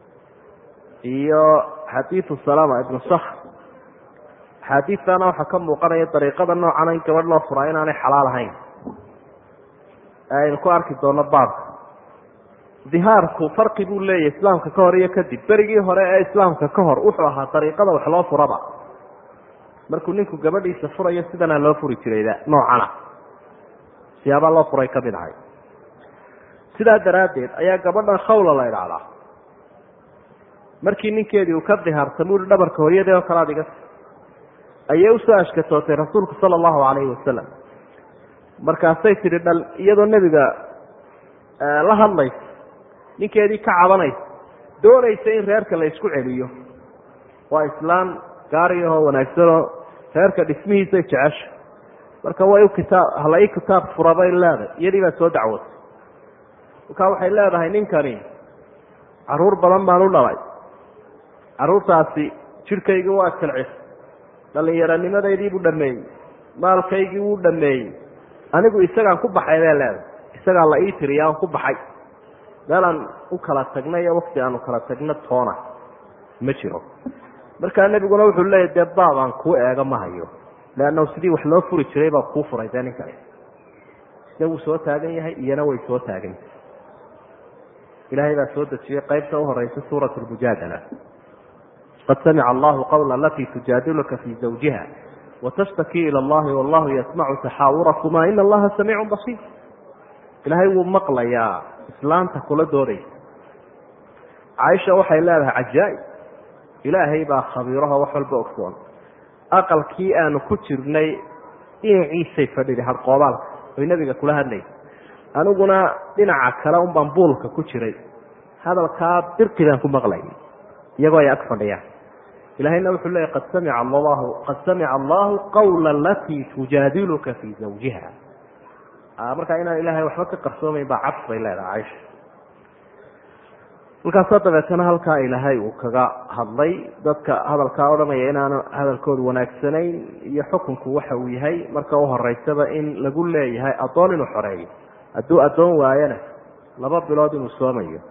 Speaker 1: iyo xadiidu salama ibnu sakr axaadiidtana waxaa ka muuqanaya dariiqada noocana in gabadh loo furaa inaanay xalaal ahayn aynu ku arki doono baabka dihaarku farqi buu leeyahy islaamka ka hor iyo kadib berigii hore ee islaamka ka hor wuxuu ahaa dariiqada wax loo furaba markuu ninku gabadhiisa furayo sidanaa loo furi jirayda noocana siyaabaa loo furay kamid ahay sidaa daraaddeed ayaa gabadhan khawla la idhaahdaa markii ninkeedii uu ka dihaarsamay ui dhabarka hooyadee oo kale adiga ayay usoo ashkatootay rasuulku sala allahu calayhi wasalam markaasay tidhi dhal iyadoo nebiga la hadlaysa ninkeedii ka cabanaysa doonaysa in reerka la isku celiyo waa islaan gaariyahoo wanaagsanoo reerka dhismihiisay jecesha marka way u kitaab hala ii kitaab fura bay leedahay iyadii baa soo dacwotay markaa waxay leedahay ninkani caruur badan baan u dhalay caruurtaasi jidhkaygii waa jilcis dhallinyaronimadaydii buu dhameeyey maalkaygii wuu dhameeyey anigu isagaan ku baxay bay leedahay isagaa la ii tiriya aan ku baxay meel aan u kala tagna iyo wakti aan u kala tagno toona ma jiro markaa nebiguna wuxuu leeyahy dee baab aan kuu eego ma hayo leannahu sidii wax loo furi jiray baa kuu furay dee ninkani isna wuu soo taagan yahay iyana way soo taagan yahay ilaahay baa soo dejiyey qaybta u horeysa suurat lmujaadala qad samica allahu qawla alatii tujaadiluka fii zawjiha watashtakii ila allahi wallahu yasmacu taxaawurakuma ina allaha samiicun basiir ilaahay wuu maqlayaa islaanta kula doodaysa caaisha waxay leedahay cajaa-ib ilaahay baa khabiiraho wax walba ogsoon aqalkii aanu ku jirnay dhinaciisay fadhiday hadqoobaalka oy nebiga kula hadlaysa aniguna dhinaca kale un baan buulka ku jiray hadalkaa birqi baan ku maqlayay iyagoo ay ag fadhiyaan ilahayna wuxuu leeyay qad samica allahu qad samica allahu qawla alatii tujaadiluka fii zawjiha markaa inaan ilaahay waxba ka qarsoomayn baa cabs bay leedahay caisha markaasoo dabeetana halkaa ilaahay uu kaga hadlay dadka hadalkaa odhanaya inaanu hadalkoodu wanaagsanayn iyo xukunku waxa uu yahay marka u horeysaba in lagu leeyahay addoon inuu xoreeyo hadduu addoon waayana laba bilood inuu soomayo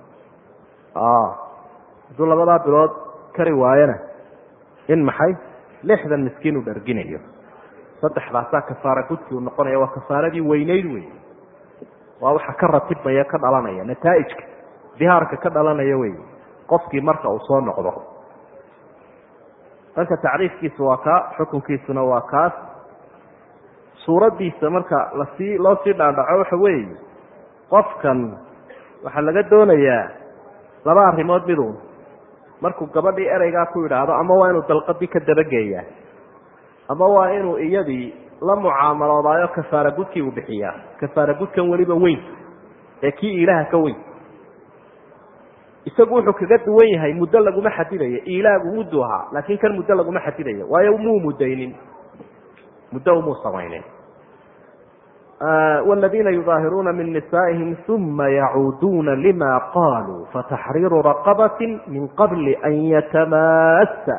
Speaker 1: hadduu labadaa bilood kari waayana in maxay lixdan miskiin uu dharginayo saddexdaasaa kafaara gudkii uu noqonaya waa kafaaradii weyneyd wey waa waxa ka ratibmaya ka dhalanaya nataaijka dihaarka ka dhalanaya wey qofkii marka uu soo noqdo marka tacriifkiisu waa kaa xukunkiisuna waa kaas suuraddiisa marka lasii loo sii dhaadhaco waxa weeye qofkan waxaa laga doonayaa laba arrimood midu markuu gabadhii ereygaa ku yidhaahdo ama waa inuu dalqadii ka dabageeyaa ama waa inuu iyadii la mucaamaloodaayo kafaara gudkii uu bixiyaa kafaara gudkan weliba weyn ee kii ilaha ka weyn isagu wuxuu kaga duwan yahay muddo laguma xadidayo ilaagu muddu ahaa laakiin kan muddo laguma xadidayo waayo muu mudaynin muddo umuu samaynin wاladiina yudaahiruuna min nisaa'ihim uma yacuuduuna lima qaluu fataxriiru raqabati min qabli an yatamassa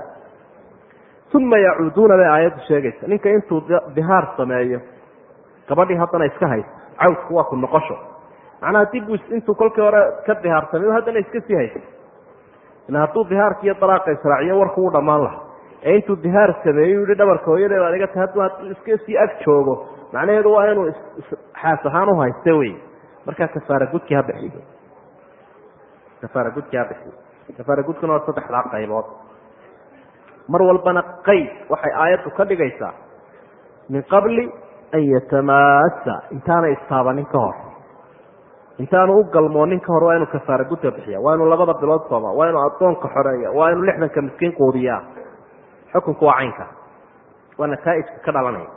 Speaker 1: uma yacuuduuna bay aayaddu sheegaysa ninka intuu dihaar sameeyo gabadhii haddana iska haysa cawdku waa ku noqosho macnaha dib buu intuu kolkii hore ka dihaarsamay haddana iska sii haysa ila hadduu dihaarka iyo dalaaqa israaciyo warku u dhammaan laha ee intuu dihaar sameeyo yihi dhabarka hooyadee baad iga tahay hadduu iska sii ag joogo macnaheedu waa inuu xaas ahaan u haysta wey markaa kafaara gudkii ha bixiyo kafaara gudkii ha bixiyo kafaara gudkuna waa saddexdaa qaybood mar walbana qayd waxay aayaddu ka dhigaysaa min qabli an yatamassa intaanay istaabanin ka hor intaanu u galmoonin ka hor waa inuu kafaara gudka bixiya waa inuu labada bilood sooma waa inuu addoonka xoreeya waa inuu lixdanka miskiin quudiyaa xukunku waa caynka waa nataaijka ka dhalanaya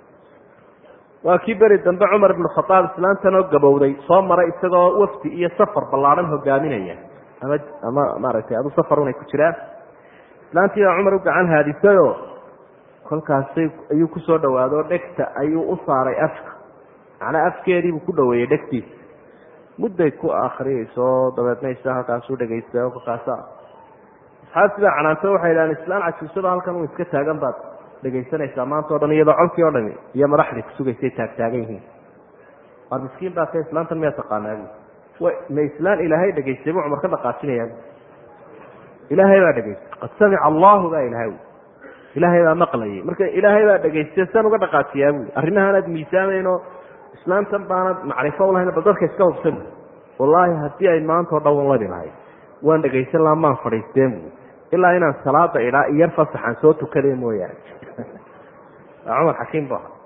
Speaker 1: waa kii beri dambe cumar ibnu khadaab islaantan oo gabowday soo maray isagoo wafdi iyo safar ballaadhan hogaaminaya ama ama maaragtay adu safarunay ku jiraan islaantii baa cumar u gacan haadisayoo kolkaasay ayuu kusoo dhawaado dhegta ayuu u saaray afka macnaa afkeediibuu ku dhaweeyey dhegtiisa mudday ku akriyayso dabeedna isa halkaasuu dhegaysta kolkaasa asxaabtii baa canaanto waxay idhahaan islaan cajuusada halkan u iska taagan baad dhegaysanaysaa maanta o dhan iyadoo colkii o dhami iyo madaxdii kusugaysay taagtaagan yihiin waar miskiin baa ka islaantan miyaa taqaanaa w ma islaan ilaahay dhegaystay buu cumar ka dhaqaajinayaa ilaahay baa dhegaystay qad samica allahu baa ilahay ilaahay baa maqlayay marka ilaahay baa dhegaystay san uga dhaqaajiyaa bui arrimahaanaad miisaamaynoo islaantan baanad macrifo ulahayn bal dadka iska hubsan wallaahi haddii ay maanta o dhan walabi lahayd waan dhegaysan laha maan fadhiisteen bu ilaa inaan salaada idhaa iyar fasaxaan soo tukade mooyaane cumar xakiim bu aha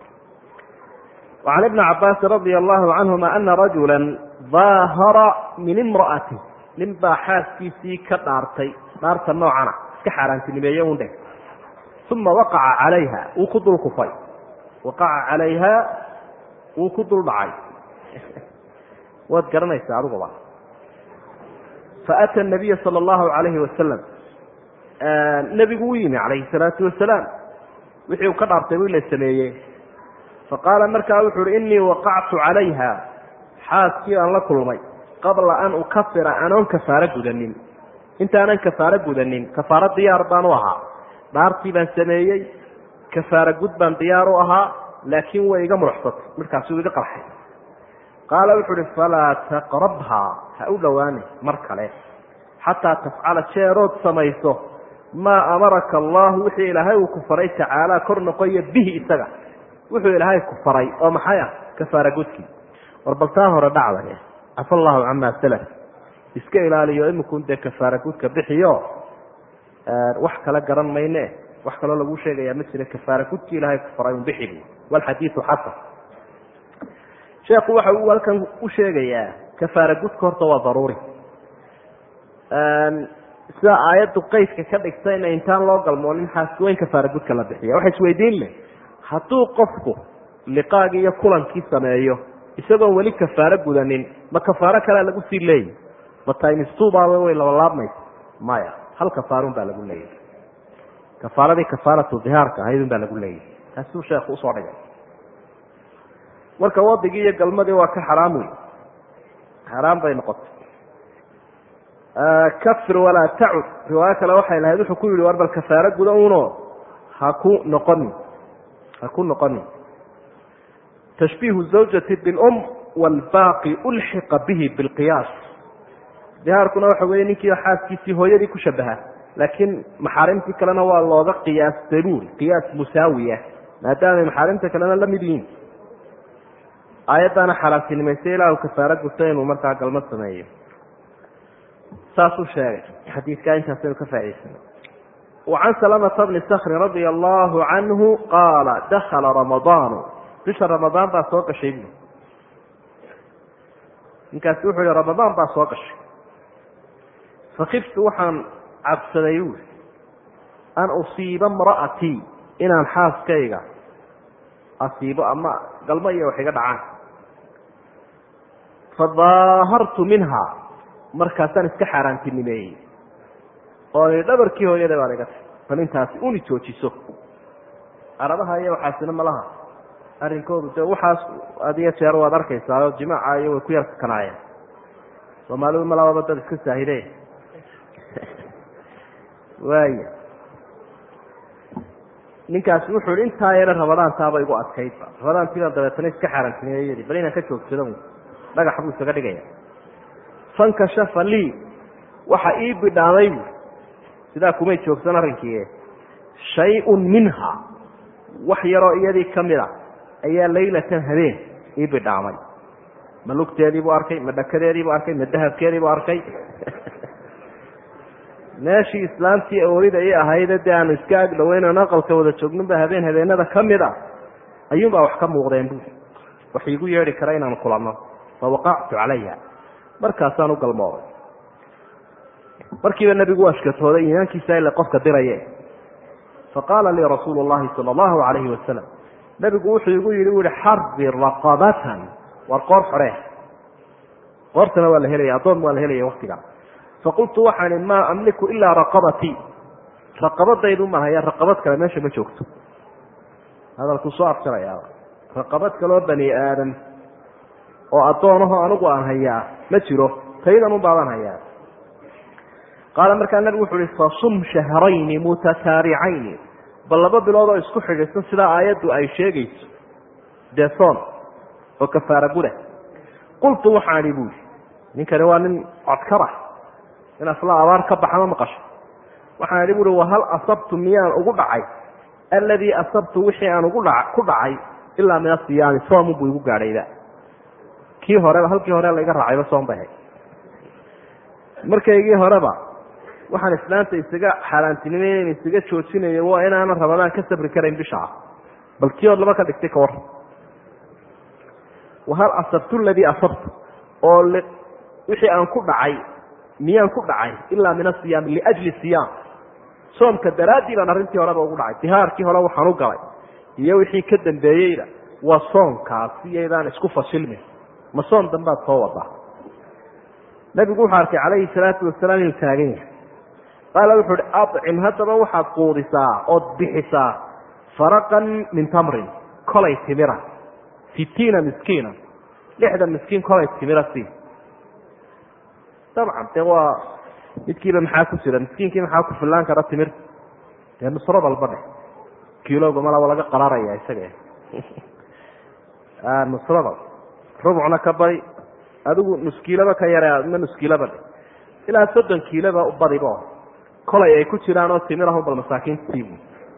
Speaker 1: وعan iبن cabاasi radي الlahu canهuma ana rajula ظaahara min imra'ati nin baa xaaskiisii ka dhaartay dhaarta noocana iska xaaraantinimeeye un dheh uma waqaca calayha wuu ku dul kufay waqaca calayha wuu ku dul dhacay waad garanaysaa adiguba faأtى النabiya salى الlahu عalayhi wasalam nebigu u yimi calayhi الsalaatu wasalaam wixii uu ka dhaartay wi la sameeyey faqaala markaa wuxu uhi inii waqactu calayha xaaskii aan la kulmay qabla an ukafira anoon kafaaro gudanin intaanan kafaaro gudanin kafaaro diyaar baan u ahaa dhaartii baan sameeyey kafaaro gud baan diyaar u ahaa laakiin way iga muruxsatay midkaasuu iga qarxay qaala wuxu uhi falaa taqrabhaa ha u dhowaani mar kale xataa tafcala jeerood samayso maa amaraka allahu wixii ilaahay uu ku faray tacaala kor noqoya bihi isaga wuxuu ilaahay ku faray oo maxay ah kafaara gudkii war baltaa hore dhacday cafa allahu camaa salaf iska ilaaliyo imikun dee kafaara gudka bixiyo wax kale garan mayne wax kaloo lagu sheegayaa ma jira kafaara gudkii ilaahay ku faray un bixi bu walxadiidu xasan sheekhu waxa uu halkan u sheegayaa kafaara gudka horta waa daruuri sida aayaddu qeydka ka dhigtayna intaan loo galmoonin xaasweyn kafaara gudka la bixiya waxa isweydiin leh hadduu qofku liqaagii iyo kulankii sameeyo isagoon weli kafaaro gudanin ma kafaaro kalea lagu sii leeyahy ma timistubaaba way labalaabmaysa maya hal kafaarun baa lagu leeyahy kafaaradii kafaaratu dihaarka ahaydun baa lagu leeyahy taasuu sheekhu usoo dhigay marka wadigii iyo galmadii waa ka xaraam wey xaraam bay noqotay kafir walaa tacud riwaayo kale waxay lahayd wuxuu ku yihi war bal kafaaro guda uno ha ku noqonin ha ku noqonin tashbiihu zawjati bilum waalbaaqi ulxiqa bihi bilqiyaas dihaarkuna waxa weeye ninkii xaaskiisii hooyadii ku shabaha laakiin maxaarimtii kalena waa looga qiyaas daluul qiyaas musaawiya maadaamay maxaarimta kalena la mid yihiin aayaddaana xalaasinimaysay ilaahu kafaaro guta inuu markaa galmad sameeyo saasuu sheegay xadiidkaa intaasaynu ka faa'idaysana wacan salamata bni sakrin radia allahu canhu qaala dakala ramadaanu bisha ramadaan baa soo gashay bu ninkaasi wuxuu yihi ramadaan baa soo gashay fakiftu waxaan cabsaday buui an usiiba imra'atii inaan xaaskayga asiibo ama galmo iyo wax iga dhacaan fadaahartu minha markaasaan iska xaaraantinimeeyey oo i dhabarkii hooyada baan iga tay bal intaasi uni joojiso arabaha iyo waxaasina malaha arrinkoodu de waxaas adiyo jeer waad arkaysaa oo jimaaca iyo way ku yar kakanaayeen soomaalidu malababa dad iska saahide waaya ninkaasi wuxuu i intaa yare rabadaantaaba igu adkaydba rabadaantiibaan dabeetana iska xaaraantinimeeyadi bal inaan ka joogsado dhagax buu isaga dhigaya fankashafa lii waxa ii bidhaamay bu sidaa kumay joogsan arrinkii shay-un minha wax yaroo iyadii ka mid a ayaa laylatan habeen ii bidhaamay ma lugteediibuu arkay ma dhakadeediibuu arkay ma dahabkeediibuu arkay meeshii islaamtii awoolida ii ahayde dee aanu iska ag dhaweynano aqalka wada joogninba habeen habeenada ka mid a ayuunbaa wax ka muuqdeen bu wax iigu yeedhi kara inaan kulanno fawaqactu calayha markaasaan u galmooday markiiba nebigu u ashkatooday iimaankiisa ile qofka diraye faqaala lii rasuulu llahi sala allahu calayhi wasalam nebigu wuxuu igu yidhi u yihi xarbi raqabatan war qoor xoree qoortana waa la helaya addoon waa la helaya waktigaa faqultu waxaan ihi maa amliku ilaa raqabatii raqabadaydu mahaya raqabad kale meesha ma joogto hadalkuu soo afjarayaa raqabad kaloo bani aadam oo addoonaho anigu aan hayaa ma jiro taydan un baabaan hayaa qaala markaa nabigu wuxu uhi fasum shahrayni mutataabicayni bal laba bilood oo isku xidhiidsan sidaa aayaddu ay sheegayso dee soon oo kafaara guda qultu waxaan ihi buui ninkani waa nin codkara in asla abaar ka baxa ma maqasho waxaan idhi buui wahal asabtu miyaan ugu dhacay alladii asabtu wixii aan ugu dha ku dhacay ilaa min asiyaami soomun buu igu gaadhayba kii horeba halkii hore laiga raacayba soon bay hay markaygii horeba waxaan islaanta isaga xaaraantinimeyn isaga joojinayo waa inaanan ramadaan ka sabri karayn bisha ah bal kii ood laba ka dhigtay ka war wahal asabtu ladii asabtu oo wixii aan ku dhacay miyaan ku dhacay ilaa min asiyaam liajli siyaam soomka daraaddii baan arrintii horeba ugu dhacay dihaarkii hore waxaan u galay iyo wixii ka dambeeyeyna waa soonkaasi iyaydaan isku fasilmin ma soon dambaad soo wadaa nabigu wuxuu arkay calayhi salaatu wasalaam inuu taagan yahay qaala wuxuu uhi acim haddaba waxaad quudisaa ood bixisaa faraqan min tamrin kolay timira sitiina miskiina lixdan miskiin kolay timira sii dabcan dee waa midkiiba maxaa ku jira miskiinkii maxaa ku fillaan kara timirta dee nusro dalba dheh kiilowga malaba laga qararaya isaga nusrada rubcna ka bari adigu nuskiilaba ka yare ma nuskiilaba dhe ilaa soddon kiiloba u badibo kolay ay ku jiraan oo timirahun bal masaakiinta siibu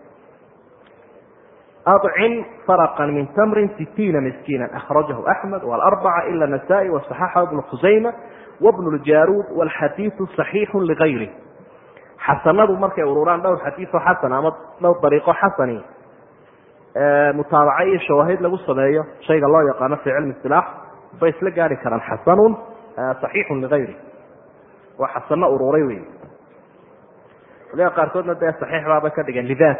Speaker 1: acim farqan min tamrin sitiina miskiina akhrajahu axmed walarbaca ila nasaa-i wasaxaxahu bnu khusayma wabnu ljaruud walxadiidu saxiixu ligayri xasanadu markay ururaan dhowr xadiioo xasan ama dhowr dariiqo xasani mutaabaca iyo shawaahid lagu sameeyo shayga loo yaqaano fi cilmi istilaax bay isla gaari karaan xasanun saxiixun ligayri waa xasano ururay wey waliga qaarkoodna dee saxiix baabay ka dhigeen lidaat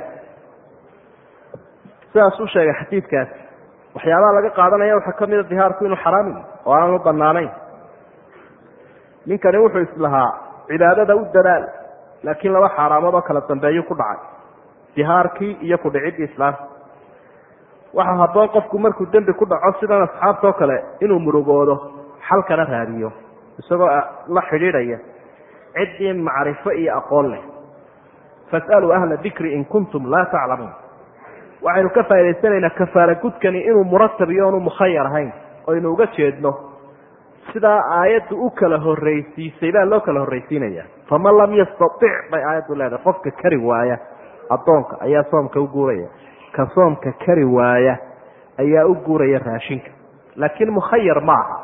Speaker 1: sidaas u sheegay xadiidkaas waxyaabaha laga qaadanaya waxaa kamida dihaarku inuu xaraam yahy oo aanu banaanayn ninkani wuxuu islahaa cibaadada u dadaal laakiin laba xaaraamood oo kala dambeeyu ku dhacay dihaarkii iyo kudhiciddii islaamka waxaa habboon qofku markuu dembi ku dhaco sidan asxaabtao kale inuu murugoodo xalkana raadiyo isagoo la xidhiidhaya ciddii macrifo iyo aqoon leh fasaluu ahla dikri in kuntum laa taclamuun waxaynu ka faa'idaysanaynaa kafaara gudkani inuu muratab iyo oonu mukhayar ahayn oynu uga jeedno sidaa aayaddu u kala horraysiisay baa loo kala horraysiinaya faman lam yastatic bay aayaddu leedahay qofka kari waaya addoonka ayaa soomka u guuraya ka soomka kari waaya ayaa u guuraya raashinka laakiin mukhayar ma aha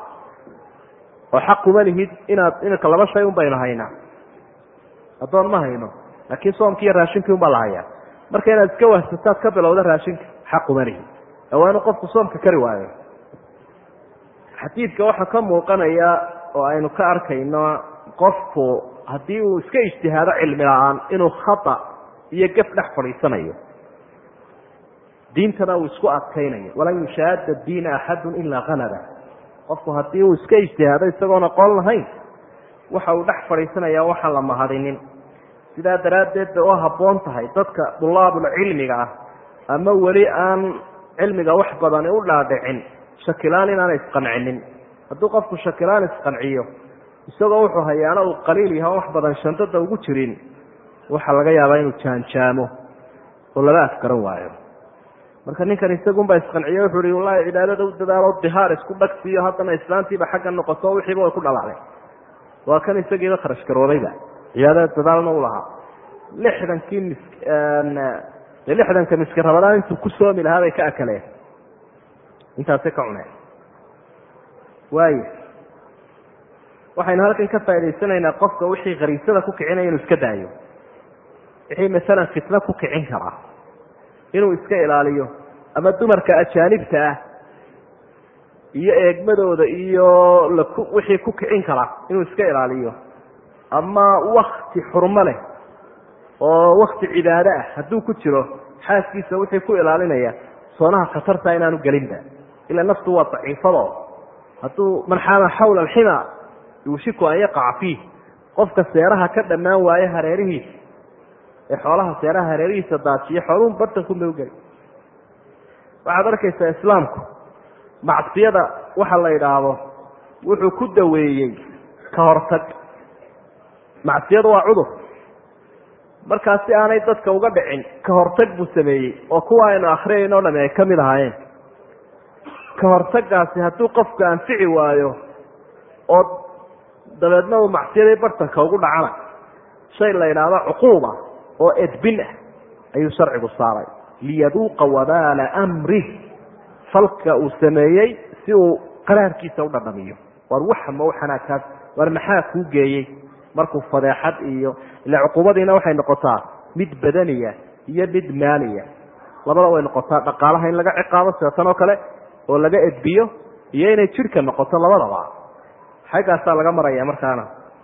Speaker 1: oo xaquma lihid inaad inka laba shay un baynu haynaa addoon ma hayno laakiin soomkii iyo raashinkii un baa la hayaa marka inaad iska wahsataad ka bilowda raashinka xaquma lihid waa inuu qofku soomka kari waayo xadiidka waxaa ka muuqanaya oo aynu ka arkayno qofku haddii uu iska ijtihaado cilmi la-aan inuu khata iyo gaf dhex fadhiisanayo diintana uu isku adkaynayo walan yushaada diina axadun ilaa halaba qofku haddii uu iska ijtihaado isagoon aqoon lahayn waxa uu dhex fadhiisanaya waxaan la mahadinin sidaa daraaddeed bay u habboon tahay dadka dulaabulcilmiga ah ama weli aan cilmiga wax badani u dhaadhicin shakilaan inaanay isqancinin hadduu qofku shakilaan isqanciyo isagoo wuxuu hayaana uu qaliil yaha wax badan shandada ugu jirin waxaa laga yaabaa inuu jaanjaamo oo laba afgaran waayo marka ninkan isagunbaa isqanciye wuxuu hi wallahi cibaadada u dadaalo dihaar isku dhagsiiyo haddana islaantiiba xagga noqoto wixiiba way ku dhalacday waa kan isagiiba kharash garoobayba cibaadada dadaalna u lahaa lixdankii mis lixdanka miski rabadaan intuu ku soomi lahaa bay ka akaleen intaasay ka cuneen waaya waxaynu halkan ka faa'idaysanaynaa qofka wixii khariisada ku kicinaya inuu iska daayo wixii masalan fitno ku kicin karaa inuu iska ilaaliyo ama dumarka ajaanibta ah iyo eegmadooda iyo laku wixii ku kicin karaa inuu iska ilaaliyo ama wakti xurmo leh oo wakti cibaado ah hadduu ku jiro xaaskiisa wixii ku ilaalinaya soonaha khatarta inaanu gelinba ila naftu waa daciifado hadduu man xaama xawla alxima yuushiku an yaqaca fiih qofka seeraha ka dhammaan waaye hareerihiisa ee xoolaha seeraha hareerihiisa daajiya xooluhu bartankunbay ugeli waxaad arkaysaa islaamku macsiyada waxa la yidhaahdo wuxuu ku daweeyey ka hortag macsiyadu waa cudur markaas si aanay dadka uga dhicin ka hortag buu sameeyey oo kuwa aynu akhriyayno o dhami ay ka mid ahaayeen ka hortagaasi hadduu qofku anfici waayo oo dabeedna uu macsiyadii bartanka ugu dhacana shay la yidhaahdo cuquuba oo edbin ah ayuu sharcigu saaray liyaduuqa wabaala amrih falka uu sameeyey si uu qaraarkiisa u dhadhamiyo war waxama waxanaakaas war maxaa kuu geeyey markuu fadeexad iyo ila cuquubadiina waxay noqotaa mid badaniya iyo mid maaliya labada way noqotaa dhaqaalaha in laga ciqaabo seetan oo kale oo laga edbiyo iyo inay jidhka noqoto labadaba xaggaasaa laga maraya markaana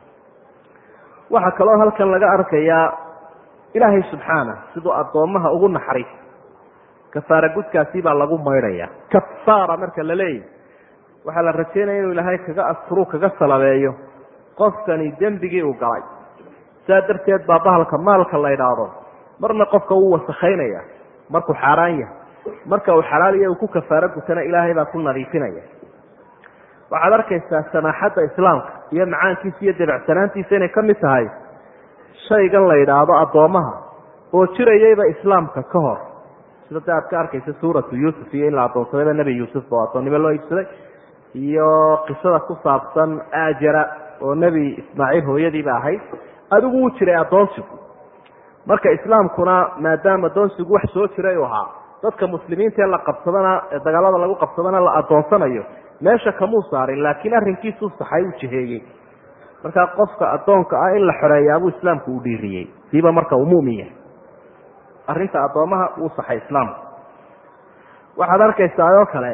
Speaker 1: waxaa kaloo halkan laga arkayaa ilaahay subxaana siduu addoommaha ugu naxariis kafaara gudkaasi baa lagu maydhaya kafaara marka la leeyahy waxaa la rajeynaya inuu ilaahay kaga asturu kaga salabeeyo qofkani dembigii uu galay saa darteed baa bahalka maalka la idhaahdo marna qofka wuu wasakhaynaya markuu xaaraan yahay marka uu xalaaliya uu ku kafaaro gutana ilaahay baa ku nadiifinaya waxaad arkaysaa samaaxadda islaamka iyo macaankiisa iyo debecsanaantiisa inay ka mid tahay shaygan la yidhaahdo addoommaha oo jirayayba islaamka ka hor sida de aad ka arkaysa suuratu yuusuf iyo in la addoonsadayba nebi yuusuf oo addoonnimo loo iibsaday iyo qisada ku saabsan ajara oo nebi ismaaciil hooyadiiba ahayd adigu wuu jiray addoonsigu marka islaamkuna maadaama addoonsigu wax soo jiray u ahaa dadka muslimiinta ee la qabsadana ee dagaalada lagu qabsadana la addoonsanayo meesha kamuu saarin laakiin arrinkiisuu saxay u jiheeyey markaa qofka addoonka ah in la xoreeyaabuu islaamku u dhiiriyey siiba marka uu mumin yahay arrinta addoommaha wuu saxay islaamku waxaad arkaysaa oo kale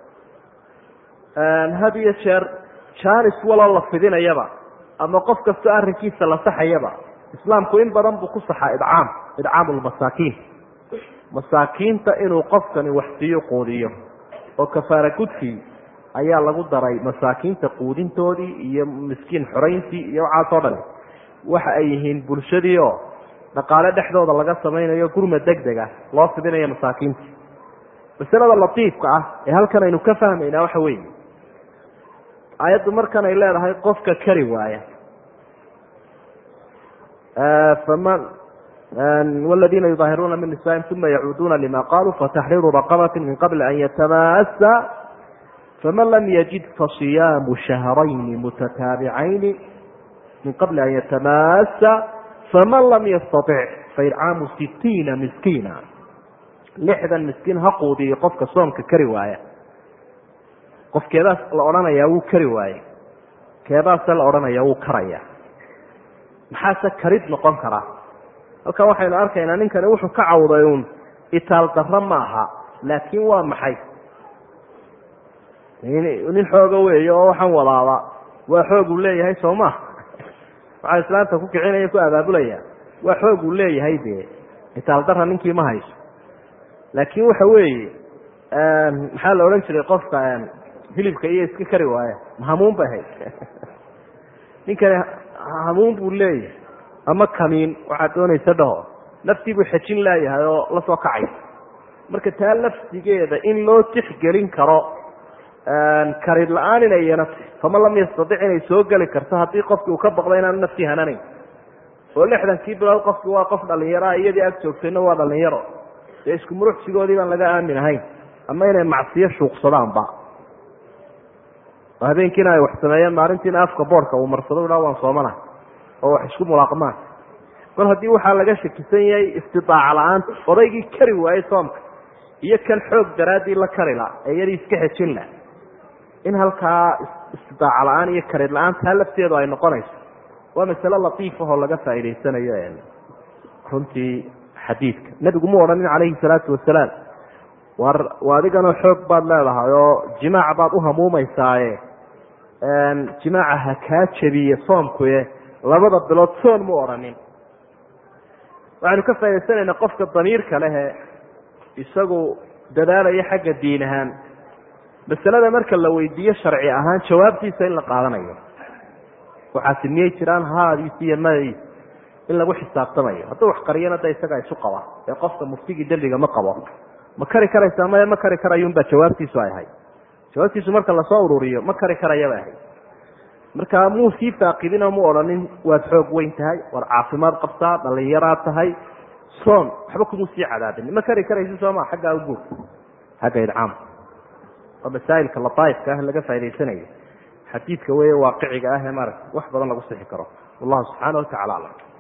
Speaker 1: had iyo jeer jaanis waloo la fidinayaba ama qof kastoo arrinkiisa la saxayaba islaamku in badan buu ku saxaa idcaam idcaamu lmasaakiin masaakiinta inuu qofkani waxsiiyo quudiyo oo kafaara gudkii ayaa lagu daray masaakiinta quudintoodii iyo miskiin xorayntii iyo waxaasoo dhan waxa ay yihiin bulshadii oo dhaqaale dhexdooda laga samaynayo gurma deg deg ah loo fidinayo masaakiinta masalada latiifka ah ee halkan aynu ka fahmaynaa waxa weeye aayaddu markan ay leedahay qofka kari waaya faman wladiina yudaahiruuna min nisaa'im uma yacuuduuna lima qaluu fataxriiru raqabati min qabli an yatamaasa faman lam yajid fasiyaamu shahrayni mutataabicayni min qabli an yatamaasa faman lam yastatic faircaamu sitiina miskiina lixdan miskiin ha quudiyo qofka soomka kari waaya qof keedaas la odhanayaa wuu kari waaye keedaase la odhanaya wuu karaya maxaase karid noqon karaa halkan waxaynu arkaynaa ninkani wuxuu ka cawday uun itaal darro ma aha laakiin waa maxay nin xooga weeye oo waxaan wadaaba waa xoog uu leeyahay soo ma waxaa islaamta ku kicinaya ku abaabulaya waa xoog uu leeyahay dee itaal darra ninkii ma hayso laakiin waxa weeye maxaa la odhan jiray qofka hilibka iyo iska kari waaya hamuun bay hayd ninkani hamuun buu leeyahay ama kamiin waxaad doonaysa dhaho naftii buu xejin laayahay oo la soo kacay marka taa laftigeeda in loo tixgelin karo karid la-aan inay yeelato faman lam yastatic inay soo geli karto haddii qofkii uu ka baqdo inaanu naftii hananayn oo lixdankii bilood qofki waa qof dhalinyaroa iyadii ag joogtayna waa dhalinyaro dee isku muruxsigoodii baan laga aamin ahayn ama inay macsiyo shuuqsadaanba oo habeenkiina ay wax sameeyeen maalintiina afka boorka uu marsado dhaa waan soomana oo wax isku mulaaqmaan kol haddii waxaa laga shakisan yahay istidaaca la-aanta odaygii kari waayey soomka iyo kan xoog daraaddii la kari la ee iyadii iska xejin la in halkaa istidaaca la-aan iyo karid la-aan taa lafteedu ay noqonayso waa masale latiif ahoo laga faa'idaysanayo runtii xadiidka nebigu mu odhanin calayhi salaatu wasalaam war adiganoo xoog baad leedahay oo jimaac baad u hamuumaysaaye jimaaca ha kaa jebiye soomkuye labada bilood soon mu odhanin waxaynu ka faa'idaysanaynaa qofka damiirka lehe isagu dadaalaya xagga diin ahaan masalada marka la weydiiyo sharci ahaan jawaabtiisa in la qaadanayo waxaasi miyay jiraan haadiis iyo madiis in lagu xisaabtamayo hadduu wax qariyana da isagaa isu qaba ee qofka muftigii dembiga ma qabo ma kari karaysaa maya ma kari karayunbaa jawaabtiisu ay ahayd jawaabtiisu marka lasoo ururiyo ma kari karayabay ahayd marka muu sii faaqidinoo mu odhanin waad xoog weyn tahay war caafimaad qabtaa dhalinyaraad tahay soon waxba kumuu sii cadaabin ma kari karaysi sooma xaggaa uguur xagga idcaam waa masaa'ilka lataaifka ah laga faa'idaysanayo xadiidka weeye waaqiciga ah ee maaragta wax badan lagu sixi karo wallahu subxaana wa tacala aclam